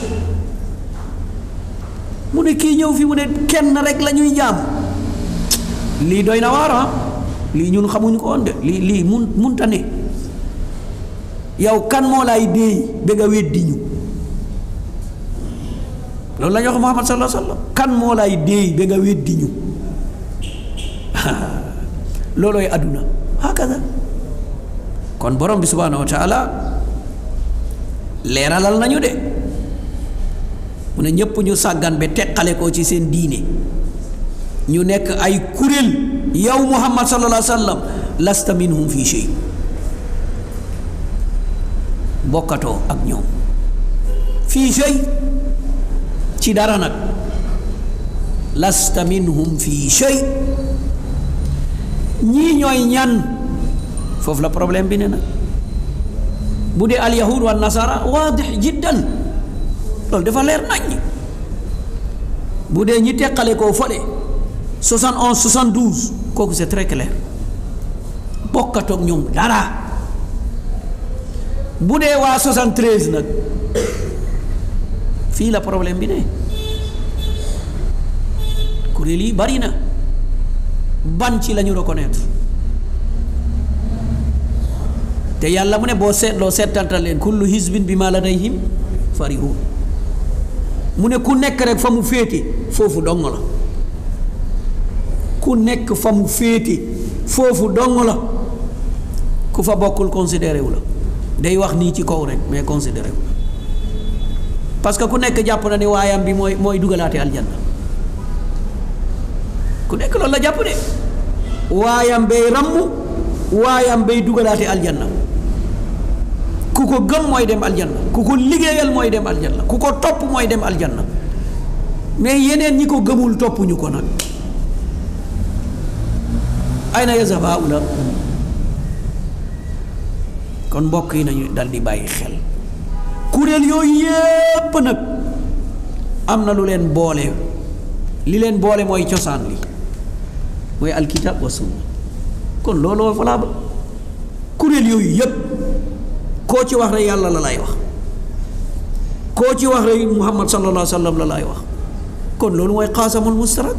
mu ne kii ñëw fi mu ne kenn rek la ñuy jaam lii doy na waar ah lii ñun xamuñu ko woon de lii lii mun munta ne yow kan moo lay déey ba nga weddi ñu loolu la ñu wax Muhammad sallallahu alayhi wa sallam kan moo lay déey ba nga weddi ñu loolooy àdduna hakada kon borom bi subhaanahu wa taala leeralal nañu de mu ne ñépp ñu sàggan ba teqale ko ci seen diine ñu nekk ay kuréel yow Muhammad sallallahu alayhi wa sallam lasta minhum fi shay bokkatoo ak ñoom fii shay ci dara nag lasta minhum fii shay ñii ñooy ñan foofu la problème bi ne nag bu dee alyahud wa nasara waadix jiddan loolu dafa leer nañ bu dee ñi teqale koo fële 71 72 kooku c'est très clair bokkatoog ñoom dara bu dee waa 73 nag fii la problème bi ne kuréel yi bari na ban ci la ñu reconnaître te yàlla mu ne boo seetloo seetantal leen kullu hizbin bi ma ladayhim farihun mu ne ku nekk rek fa mu féete foofu dong la ku nekk fa mu féete foofu dong la ku fa bokkul considéré wu la day wax nii ci kaw rek mais considéré wu la parce que ku nekk jàpp na ne waayam bi mooy mooy dugalaate aljanna ku nekk loolu la jàpp de waayam bay ramm waayam bay dugalaate aljanna ku ko gëm mooy dem aljanna ku ko liggéeyal mooy dem aljanna ku ko topp mooy dem aljanna mais yeneen ñi ko gëmul toppuñu ko nag ayna yazhaba haula kon mbokk yi nañu dal di bàyyi xel kuréel yooyu yépp nag am na lu leen boole li leen boole mooy cosaan li mooy alkitab wa sunna kon looloo valable kuréel yooyu yépp koo ci wax rek yàlla la lay wax koo ci wax rek muhammad sallallahu alayhi wa sallam la lay wax kon loolu mooy xaasamul mustarak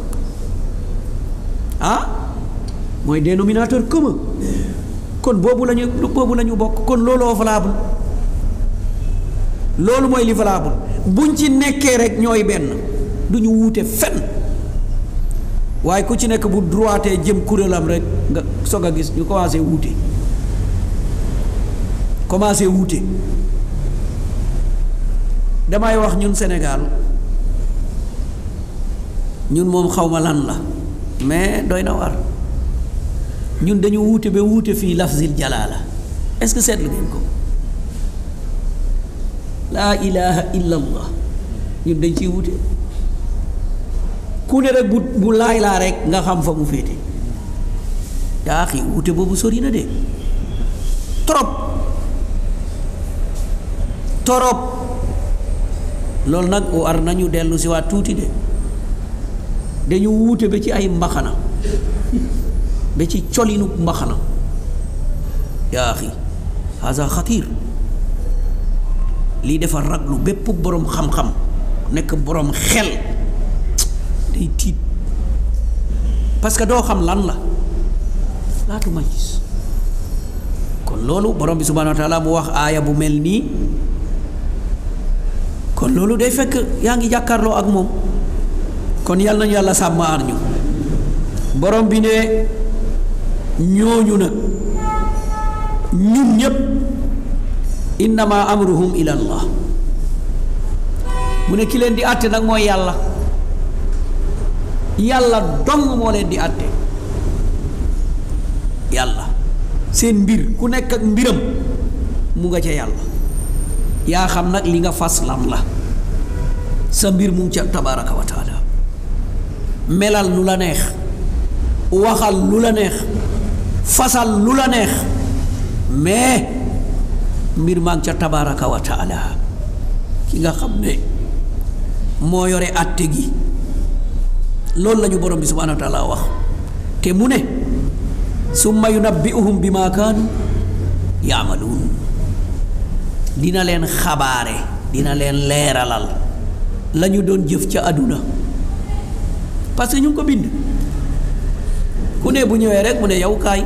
ah mooy dénominateur commun kon boobu la ñu boobu la ñu bokk kon looloo valable loolu mooy li valable buñ ci nekkee rek ñooy benn du ñu wuute fenn waaye ku ci nekk bu droitee jëm kuréelam rek nga soog a gis ñu commencé wuute commencé wuute damay wax ñun Sénégal ñun moom xawma lan la mais doy na war ñun dañu wuute ba wuute fii lafzil jalaala est-ce que seetlu ngeen ko laa ilaha illa allah ñun dañ ciy wuute ku ne rek bu bu laay laa rek nga xam fa mu féete yaa xi wuute boobu sori na de trop trop loolu nag war nañu dellu si waat tuuti de dañu wuute ba ci ay mbaxana ba ci colinu mbaxana yaa xi haza xatiir lii dafa raglu bépp boroom xam-xam nekk boroom xel day tiit parce que doo xam lan la laatu ma gis kon loolu borom bi subhanahu wa taala mu wax aaya bu mel nii kon loolu day fekk yaa ngi jàkkaarloo ak moom kon yàlla nañu yàlla sàmm aar ñu borom bi ne ñooñu nag ñun ñépp innama amruhum ila allah mu ne ki leen di àtte nag mooy yàlla yàlla dong moo leen di àtte yàlla seen mbir ku nekk ak mbiram mu nga ca yàlla yaa xam nag li nga fas lan la sa mbir mu ngi ca tabaraka wa taala melal lu la neex waxal lu la neex fasal lu la neex mais mbir maa ngi ca tabaraka wa taala ki nga xam ne moo yore àtte gi loolu la ñu borom bi subhanahu wa taala wax te mu ne summa yunabbi'uhum bi ma kaanu yaamaluun dina leen xabaare dina leen leeralal la ñu doon jëf ca àdduna parce que ñu ngi ko bind ku ne bu ñëwee rek mu ne yow kaay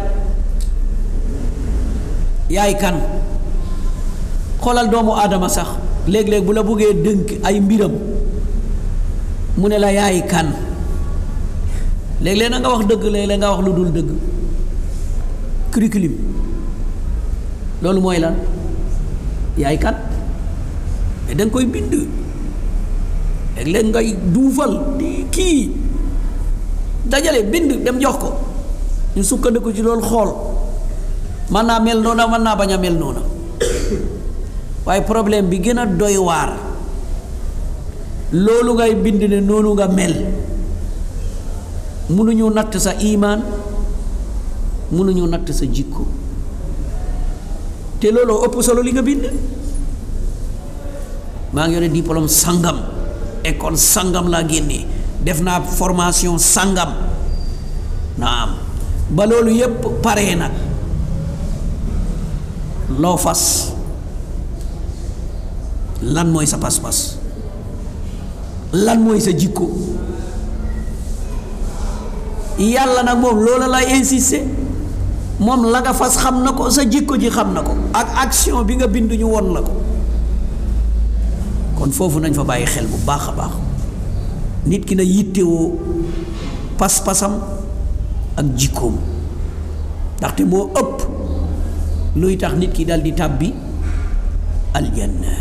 yaay kan xoolal doomu aadama sax léeg-léeg bu la buggee dënk ay mbiram mu ne la yaay kan léeg-léeg na nga wax dëgg léeg-léeg nga wax lu dul dëgg curriculum loolu mooy lan yaay kan mais da nga koy bind léeg-léeg ngay duufal di kii dajale bind dem jox ko ñu sukkandiku ci loolu xool mën naa mel noona mën naa bañ a mel noona waaye problème bi gën a doy waar loolu ngay bind ne noonu nga mel mënuñu natt sa imaan mënuñu natt sa jikko te looloo ëpp solo li nga bind maa ngi yore diplôme sangam école sangam laa génnee def naa formation sangam naam ba loolu yépp paree nag loo fas lan mooy sa pas-pas lan mooy sa jikko yàlla nag moom loola lay insister moom la nga fas xam na ko sa jikko ji xam na ko ak action bi nga bind ñu won la ko kon foofu nañ fa bàyyi xel bu baax a baax nit ki na yittewoo pas-pasam ak jikkoom ndaxte moo ëpp luy tax nit ki dal di tàbbi aljanna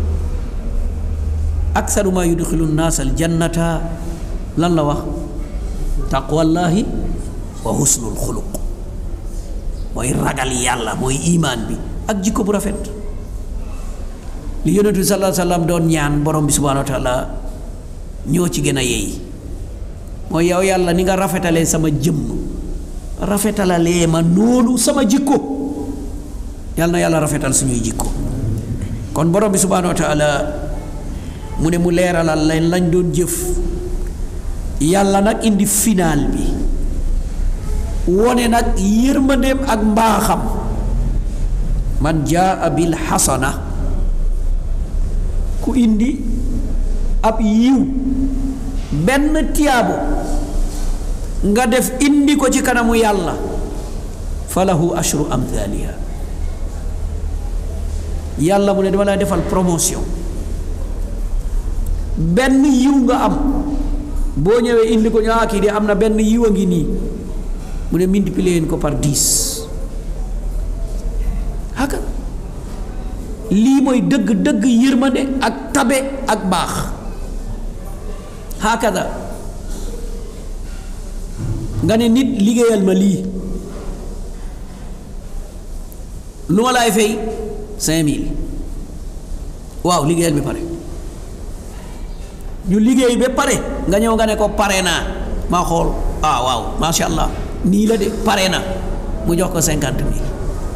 aksaru ma yudxilu nnaas aljannata lan la wax taqwallahi wa husnul xuluq mooy ragal yàlla mooy imaan bi ak jikko bu rafet li yonentu bi sallallahu alayhi wa sallam doon ñaan borom bi subhanahu wa taala ñoo ci gën a yeey mooy yow yàlla ni nga rafetalee sama jëmm rafetalalee ma noonu sama jikko yàlla na yàlla rafetal suñuy jikko kon borom bi subhanahu wa taala mu ne mu leeralal leen lañ doon jëf yàlla nag indi final bi wone nag yërmandeem ak mbaaxam man jaa bil xasana ku indi ab yiw benn tiyaabo nga def indi ko ci kanamu yàlla falahu ashru amthaliha yàlla mu ne dama lay defal promotion benn yiw nga am boo ñëwee indi ko ñaa kii de am na benn yiw a ngi nii mu ne multiplier ko par dix haka lii mooy dëgg dëgg yërmande ak tabe ak baax hakada nga ne nit liggéeyal ma lii lu ma laay fay cinq mille waaw liggéeyal bi pare ñu liggéey ba pare nga ñëw nga ne ko pare naa maa xool ah waaw macha allah nii la de pare na mu jox ko cinquante mille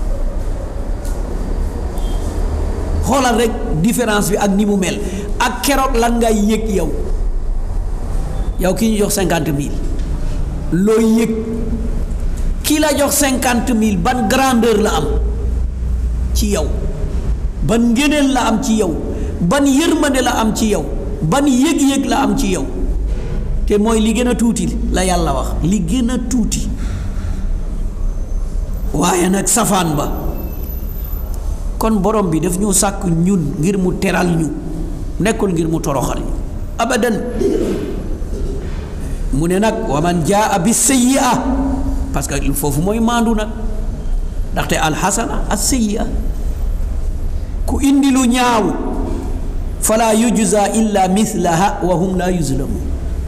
xoolal rek différence bi ak ni mu mel ak keroog lan ngay yëg yow yow ki ñu jox cinquante mille loo yëg ki la jox cinquante mille ban grandeur la am ci yow ban ngëneel la am ci yow ban yërmande la am ci yow ban yëg-yëg la am ci yow te mooy li gën a tuuti la yàlla wax li gën a tuuti waaye nag safaan ba kon borom bi daf ñu sàkk ñun ngir mu teral ñu nekkul ngir mu toroxal ñu abadan mu ne nag wa man jaa bi sayyi'a parce que foofu mooy maandu nag ndaxte alxasana as sayyi'a ku indi lu ñaaw fala yujza illa mislaha wa hum la yuzlamun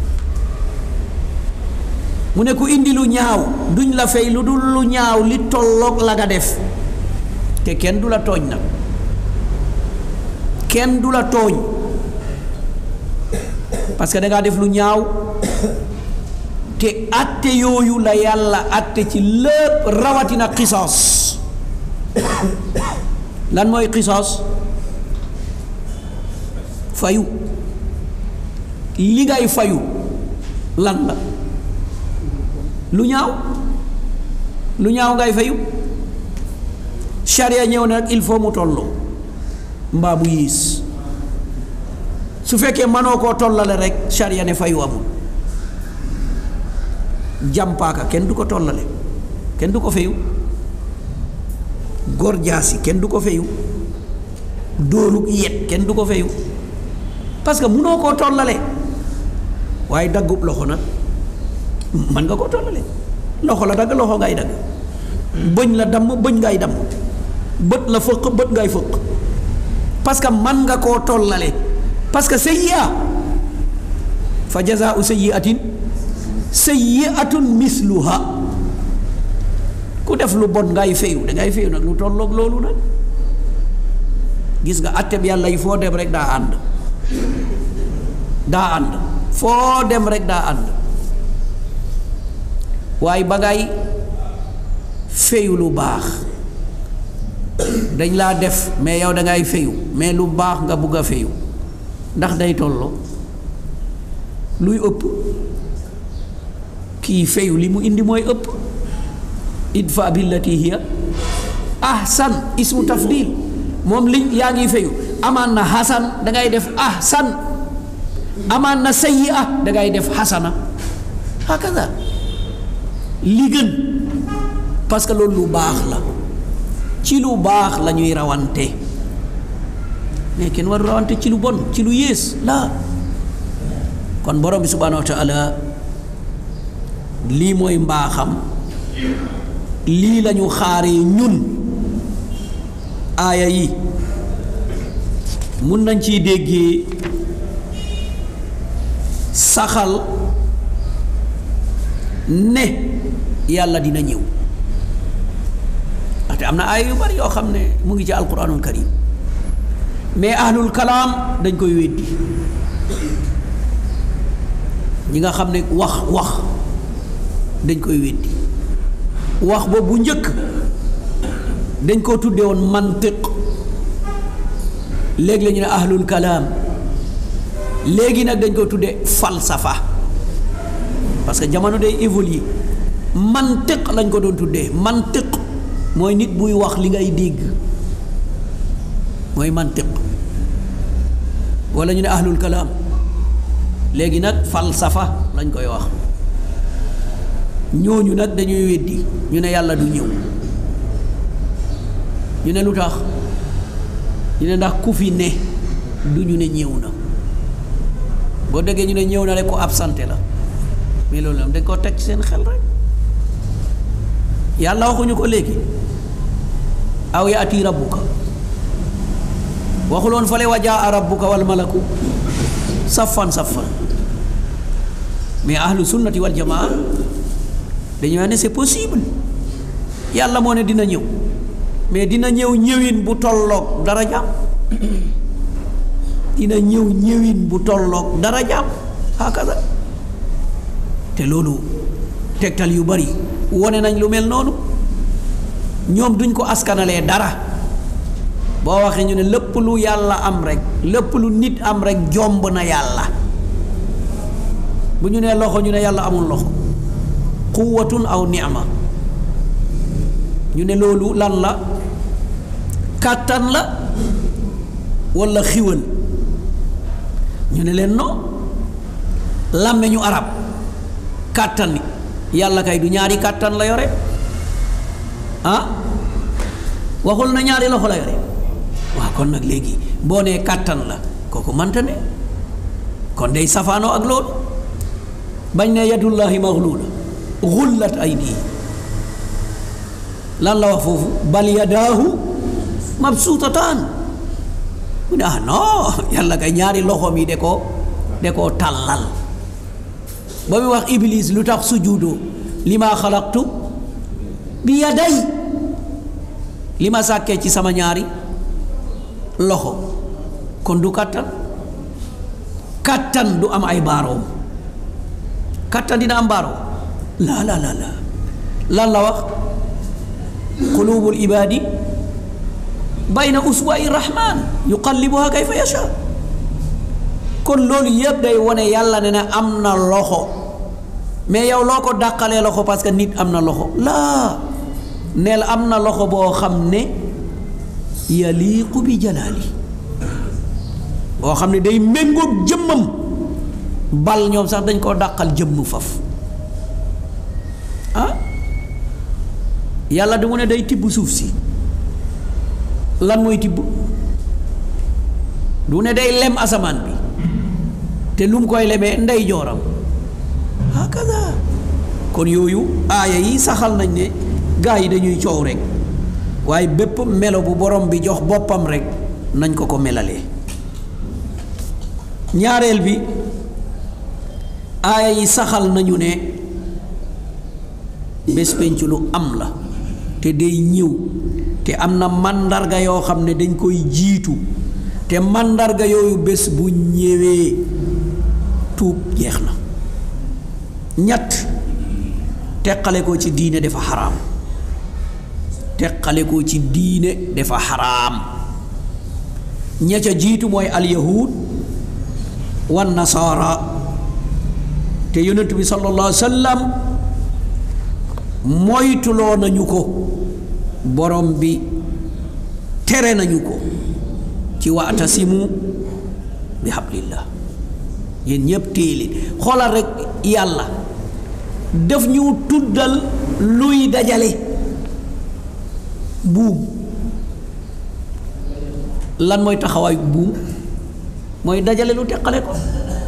mu ne ku indi lu ñaaw duñ la fay lu dul lu ñaaw li tolloog la nga def te kenn du la tooñ nag kenn du la tooñ parce que da ngaa def lu ñaaw te atte yooyu la yàlla atte ci lépp rawatina xisaas lan mooy xisaas fayu li ngay fayu lan la lu ñaaw lu ñaaw ngay fayu charia ñëw na nag il faut mu tolloo mbaa mu yiis su fekkee mënoo koo tollale rek charia ne fayu amul jàmpaaka kenn du ko tollale kenn du ko fayu góor jaasi kenn du ko fayu dóorug yet kenn du ko fayu parce que munoo koo tollale waaye daggub loxo nag mën nga koo tollale loxo la dagg loxo ngay dagg bëñ la damm bëñ ngay damm bët la fëq bët ngay fëq parce que man nga koo tollale parce que sayyi'a fa jazaa'u sayyi'atin sayyi'atun misluha ku def lu bon ngay fayu da ngay fayu nag lu tolloog loolu nag gis nga atteb yàlla yi foo dem rek daa ànd daa ànd foo dem rek daa ànd waaye ba ngay fayu lu baax dañ laa def mais yow da ngay fayu mais lu baax nga bugg a fayu ndax day tolloo luy ëpp kii fayu li mu indi mooy ëpp idfa billati hiya ahsan ismu tafdil moom li yaa ngi fayu amaan na hasan da ngay def ahsan amaan na sayyi'a da ngay def hasana hakaza li gën parce que loolu lu baax la ci lu baax la ñuy rawante mais kenn waru rawante ci lu bon ci lu yées la kon borom bi subhanahu wa taala lii mooy mbaaxam lii lañu xaaree ñun aaya yi mun nañ ciy déggee saxal ne yàlla dina ñëw ndaxte am na aaya yu bari yoo xam ne mu ngi ci alquranul karim mais ahlul kalaam dañ koy weddi ñi nga xam ne wax wax dañ koy weddi wax ba bu njëkk dañ koo tuddee woon mantiq léegi la ñu ne ahlul kalaam léegi nag dañ ko tuddee falsafa parce que jamono day évoluer mantiq lañ ko doon tuddee mantiq mooy nit buy wax li ngay dégg mooy mantiq wala ñu ne ahlul kalaam léegi nag falsafa lañ koy wax ñooñu nag dañuy weddi ñu ne yàlla du ñëw ñu ne lu tax ñu ne ndax ku fi ne du ñu ne ñëw na boo déggee ñu ne ñëw na rek ko absenté la mais loolu dañ koo teg ci seen xel rek yàlla waxuñu ko léegi aw yaati rabbuka waxuloon fale wa jaa rabbuka wal malaku saffan saffan mais ahlu sunnati wal jamaa dañu wax ne c'est possible yàlla moo ne dina ñëw mais dina ñëw ñëwin bu tolloog dara jaam dina ñëw ñëwin bu tolloog dara jaam hakaza te loolu tegtal yu bari wone nañ lu mel noonu ñoom duñ ko askanalee dara boo waxee ñu ne lépp lu yàlla am rek lépp lu nit am rek jomb na yàlla bu ñu nee loxo ñu ne yàlla amul loxo quwwatun aw ni'ma ñu ne loolu lan la kàttan la walla xiwal ñu ne leen non làmmeñu arab kàttan ni yàlla kay du ñaari kàttan la yore ah waxul na ñaari loxo la yore waaw kon nag léegi boo nee kàttan la kooku manta ne kon day safaanoo ak loolu bañ ne yadullahi maghlula xullat aydi lan la wax foofu bal yadaahu mabsuutataan mu ne ah non yàlla kay ñaari loxoom yi de ko de koo tàllal ba muy wax iblis lu tax sujuudoo li ma xalaqtu bi yaday li ma sàkkee ci sama ñaari loxo kon du kàttan kàttan du am ay baaroom kàttan dina am baaroom laa laa laa laa lan la wax qulubul ibaadi bayna uswa'i rahman yuqallibuha kayfa yasha kon loolu yëpp day wone yàlla ne ne am na loxo mais yow loo ko dàqalee loxo parce que nit am na loxo laa neel am na loxo boo xam ne yaliqu bi jalaali boo xam ne day méngoog jëmmam bal ñoom sax dañ koo dàqal jëmm faf ah yàlla du mu ne day tibb suuf si lan mooy tibb du ne day lem asamaan bi te lu mu koy lemee ndey jooram hakaza kon yooyu aaya yi saxal nañ ne gaa yi dañuy coow rek waaye bépp melo bu borom bi jox boppam rek nañ ko ko melalee ñaareel bi aaya yi saxal nañu ne bés penc lu am la te day ñëw te am na màndarga yoo xam ne dañ koy jiitu te màndarga yooyu bés bu ñëwee tuub jeex na ñett teqale ko ci diine dafa xaraam teqale ko ci diine dafa xaraam ña ca jiitu mooy alyahud wan nasaara te yonent bi sallallahu alayhi wa sallam moytuloo nañu ko borom bi tere nañu ko ci waatasimu bi hablillah yéen ñëpp téeleen xoolal rek yàlla def ñu tuddal luy dajale buum lan mooy taxawaay buum mooy dajale lu teqale ko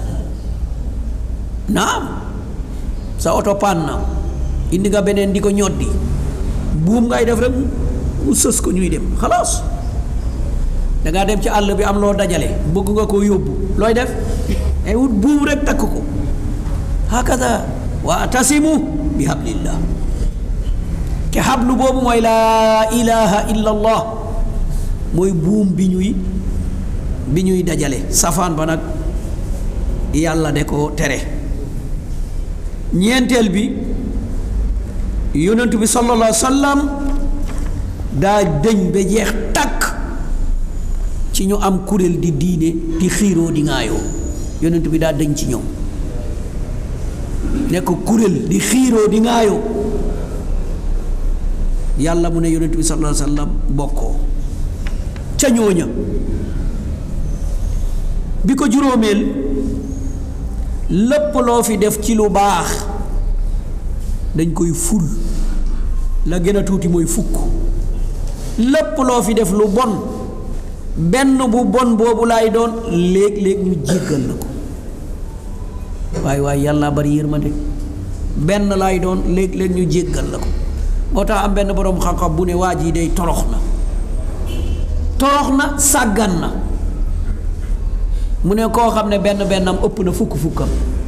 naam sa oto paan na indi nga beneen di ko ñoddi buum ngay def rek mu sës ko ñuy dem xalaas dangaa dem ci àll bi am loo dajale bëgg nga koo yóbbu looy def ay wut buum rek takk ko hakaza wa atasimu bi hablillah te hablu boobu mooy laa ilaha illa allah mooy buum bi ñuy bi ñuy dajale safaan ba nag yàlla de ko tere ñeenteel bi yonent bi sallallahu alayhi wa sallam daa dëñ ba jeex takk ci ñu am kuréel di diine di xiiroo di ŋaayoo yonent bi daa dëñ ci ñoom nekk kuréel di xiiroo di ŋaayoo yàlla mu ne yonent bi sallallahu alayhi wa sallam bokkoo ca ñooña bi ko juróomeel lépp loo fi def ci lu baax dañ koy ful la gën a tuuti mooy fukk lépp loo fi def lu bon benn bu bon boobu laay doon léeg-léeg ñu jéggal la ko waaye waaye yàlla bari yërmande benn laay doon léeg-léeg ñu jéggal la ko moo tax am benn boroom xam-xam bu ne waa ji day torox na torox na sàggan na mu ne koo xam ne benn bennam ëpp na fukk fukkam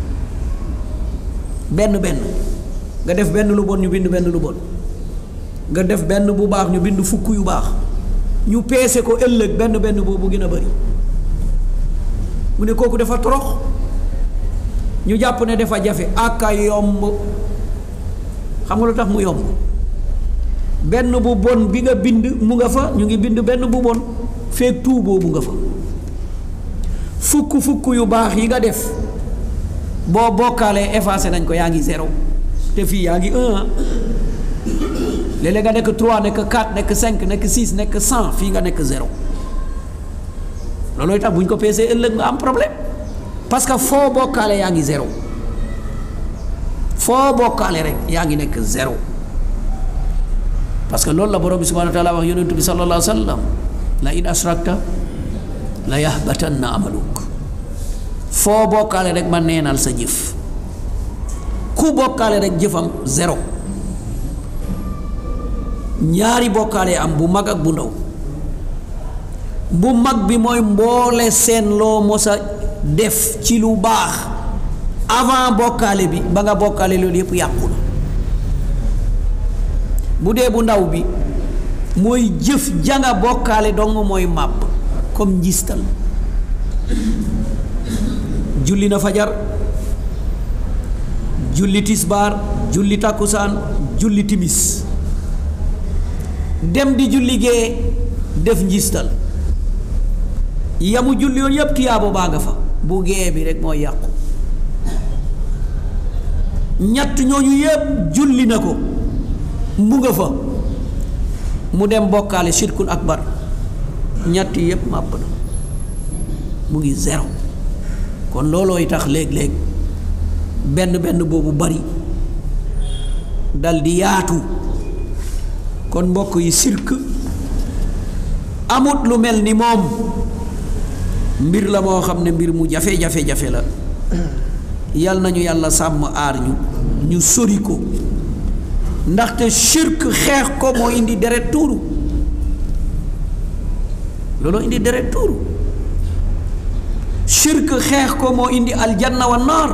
benn benn nga def benn lu bon ñu bind benn lu bon nga def benn bu baax ñu bind fukk yu baax ñu peese ko ëllëg benn benn boobu gën a bari mu ne kooku dafa torox ñu jàpp ne dafa jafe aka yomb xam nga lu tax mu yomb benn bu bon bi nga bind mu nga fa ñu ngi bind benn bu bon feeg tuu boobu nga fa fukk fukk yu baax yi nga def boo bokkaalee effacé nañ ko yaa ngi zéro te fii yaa ngi un léeg-léeg nga nekk trois nekk quatre nekk cinq nekk six nekk cent fii nga nekk zéro loolooy tax bu ñu ko peesee ëllëg nga am problème parce que foo bokkaale yaa ngi zéro foo bokkaale rek yaa ngi nekk zéro parce que loolu la borom bi subhanahu wa taala wax yonentu bi sallallahu alayhi wa sallam la in ashrakta la yahbatanna amaluk foo bokkaale rek ma neenal sa jëf ku bokkaale rek jëfam zéro ñaari bokkaale am bu mag ak bu ndaw bu mag bi mooy mboole seen loo mos a def ci lu baax avant bokkaale bi ba nga bokkaale loolu yépp yàqu na bu dee bu ndaw bi mooy jëf janga bokkaale dong mooy màbb comme njistal julli na fajar julli tisbaar julli takkusaan julli timis dem di julli gee def njistal yamu julli yoon yépp tiyaabo baa nga fa bu gee bi rek mooy yàqu ñett ñooñu yépp julli na ko mu nga fa mu dem bokkaale shirkul akbar ñett yépp màbb na mu ngi zéro kon loolooy tax léeg-léeg benn benn boobu bari dal di yaatu kon mbokk yi sirk amut lu mel ni moom mbir la moo xam ne mbir mu jafe-jafe-jafe la yal nañu yàlla sàmm aar ñu ñu sori ko ndaxte shirk xeex ko moo indi deret tuuru looloo indi deret tuuru shirk xeex ko moo indi aljanna wa naar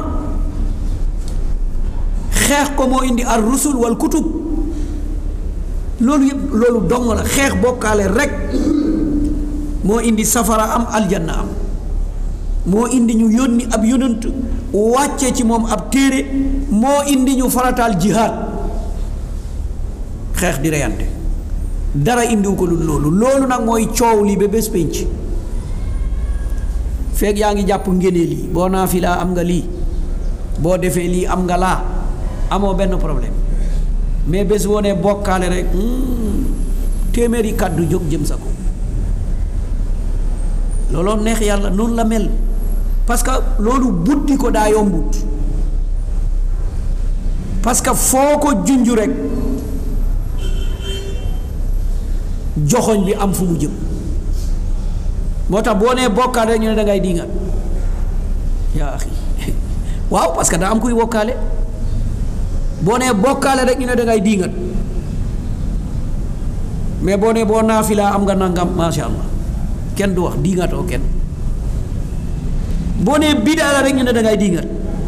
xeex ko moo indi ar rusul wal kutub loolu yëpp loolu dong la xeex bokkaale rek moo indi safara am aljanna am moo indi ñu yónni ab yonant wàcce ci moom ab téere moo indi ñu farataal jihaad xeex di reyante dara indiwu ko lu loolu loolu nag mooy coow li ba bés pénc feeg yaa ngi jàpp ngénee lii boo naa fi laa am nga lii boo defee lii am nga laa amoo benn problème mais bés woo ne bokkaale rek téeméeri kàddu jóg jëm sa ko looloo neex yàlla noonu la mel parce que loolu buddi ko daa yombut parce que foo ko junj rek joxoñ bi am fu mu jëm moo tax boo nee bokkaale rek ñu ne da ngay diingat yaa axi waaw parce que daa am kuy bokkaale boo nee bokkaale rek ñu ne da ngay diingat mais boo nee boo naafilaa am nga nangam macha allah kenn du wax diingatoo kenn boo nee bidaa la rek ñu ne da ngay diingat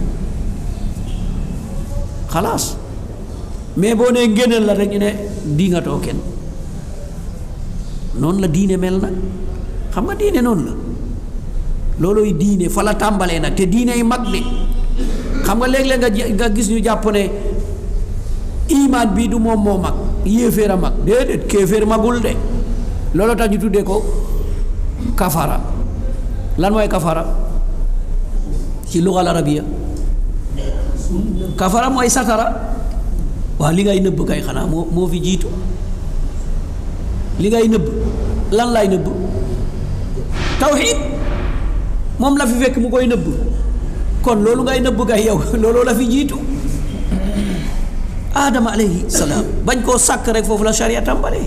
xalaas mais boo nee ngéneel la rek ñu ne diingatoo kenn noonu la diine mel nag xam nga diine noonu la loolooy diine fa la tàmbalee nag te diine yi mag de xam nga léeg-léeg nga nga gis ñu jàpp ne imaan bii du moom moo mag yéeféer a mag déedéet kéeféer magul de loolu tax ñu tuddee ko kafara lan mooy kafara ci lugal arabiya kafara mooy satara waaw li ngay nëbb kay xanaa moo moo fi jiitu li ngay nëbb lan lay nëbb tawxiid moom la fi fekk mu koy nëbb kon loolu ngay nëbb kay yow looloo la fi jiitu aadama alayhi salaam bañ koo sàkk rek foofu la sharia tàmbalee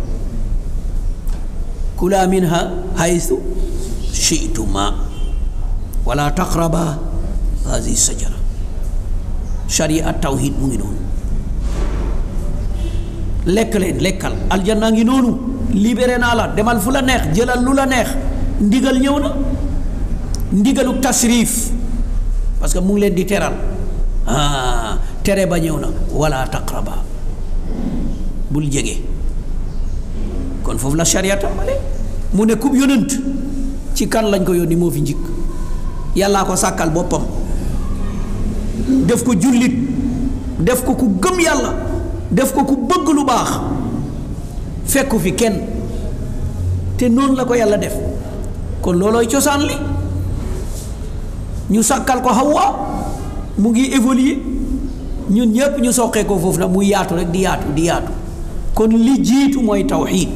kula minha haythu shi'tuma wala taqraba hadihi sajara sharia tawhid mu ngi noonu lekk leen lekkal aljanna ngi noonu libéré naa la demal fu la neex jëlal lu la neex ndigal ñëw na ndigalu tasrif parce que mu ngi leen di teral ah tere ba ñëw na wala taqraba bul jege kon foofu la sharia tàmbale mu ne kub yonent ci kan lañ ko yónni moo fi njëkk yàllaa ko sàkkal boppam def ko jullit def ko ku gëm yàlla def ko ku bëgg lu baax fekku fi kenn te noonu la ko yàlla def kon loolooy cosaan li ñu sàkkal ko Hawa mu ngi évoluer ñun ñëpp ñu soqee ko foofu nag muy yaatu rek di yaatu di yaatu kon li jiitu mooy tawxiid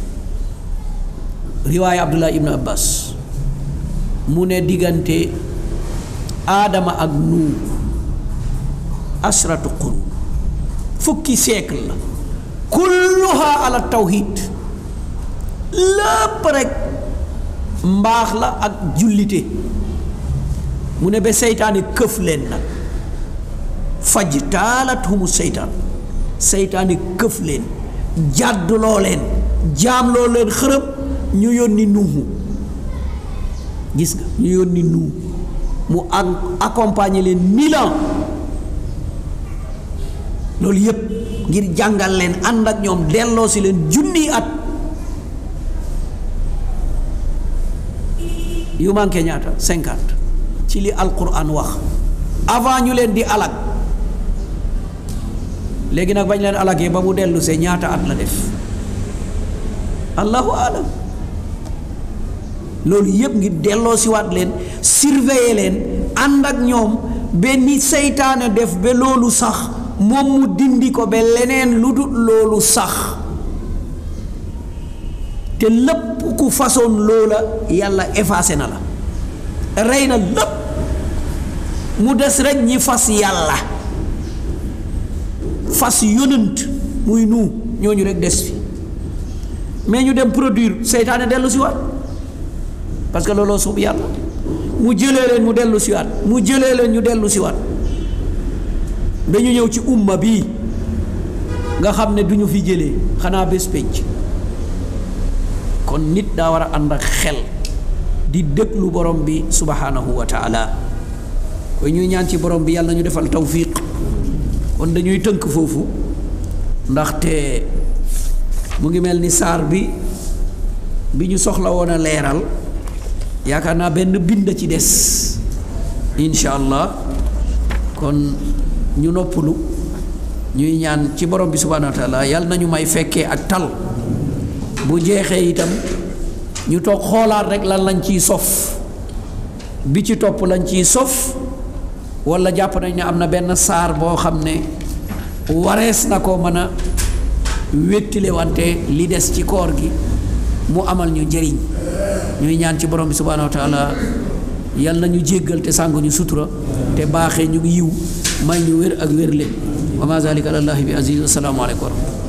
riwaaya Abdullah ibn Abbas mu ne diggante aadama ak nuur asratu qurun fukki siècle la kulluha ala tawhid lépp rek mbaax la ak jullite mu ne ba seytaane këf leen nag faj taalat humu seytaan seytaane këf leen jàdduloo leen jaamloo leen xërëm ñu yónni nuuhu gis nga ñu yónni nuuhu mu accompagner leen mille ans loolu yépp ngir jàngal leen ànd ak ñoom delloo si leen junni at yu manqué ñaata cinquante ci li alquran wax avant ñu leen di alag léegi nag bañ leen alagee ba mu dellu see ñaata at la def allahu alam loolu yépp ngir delloo si waat leen surveiller leen ànd ak ñoom benn seytaane def ba loolu sax moom mu dindi ko ba leneen lu dul loolu sax te lépp ku façon loola yàlla effacé na la rey na lépp mu des rek ñi fas yàlla fas yonant muy nu ñooñu rek des fi mais ñu dem produire seytaane dellu si waat parce que looloo suub yàlla mu jëlee leen mu dellu si waat mu jëlee leen ñu dellu si waat dañu ñëw ci umma bii nga xam ne du ñu fi jëlee xanaa bés pénc kon nit daa war a ànd ak xel di déglu borom bi subhanahu wa taala koy ñuy ñaan ci borom bi yàlla ñu defal tawfiq kon dañuy tënk foofu ndaxte mu ngi mel ni saar bi bi ñu soxla woon a leeral yaakaar naa benn bind ci des incha allah kon ñu noppalu ñuy ñaan ci borom bi subhanahu wa taala yàlla nañu may fekkee ak tal bu jeexee itam ñu toog xoolaat rek lan lañ ciy sof bi ci topp lañ ciy sof wala jàpp nañ ne am na benn saar boo xam ne warees na ko mën a wéttile wante li des ci koor gi mu amal ñu njëriñ ñuy ñaan ci borom bi subhanahu wa taala yal na ñu jéggal te sàng ñu sutura te baaxee ñu yiw may ñu wér ak wér leen wa ma zalika alallahi bi aziz assalaamu aleykum wa rahmatullah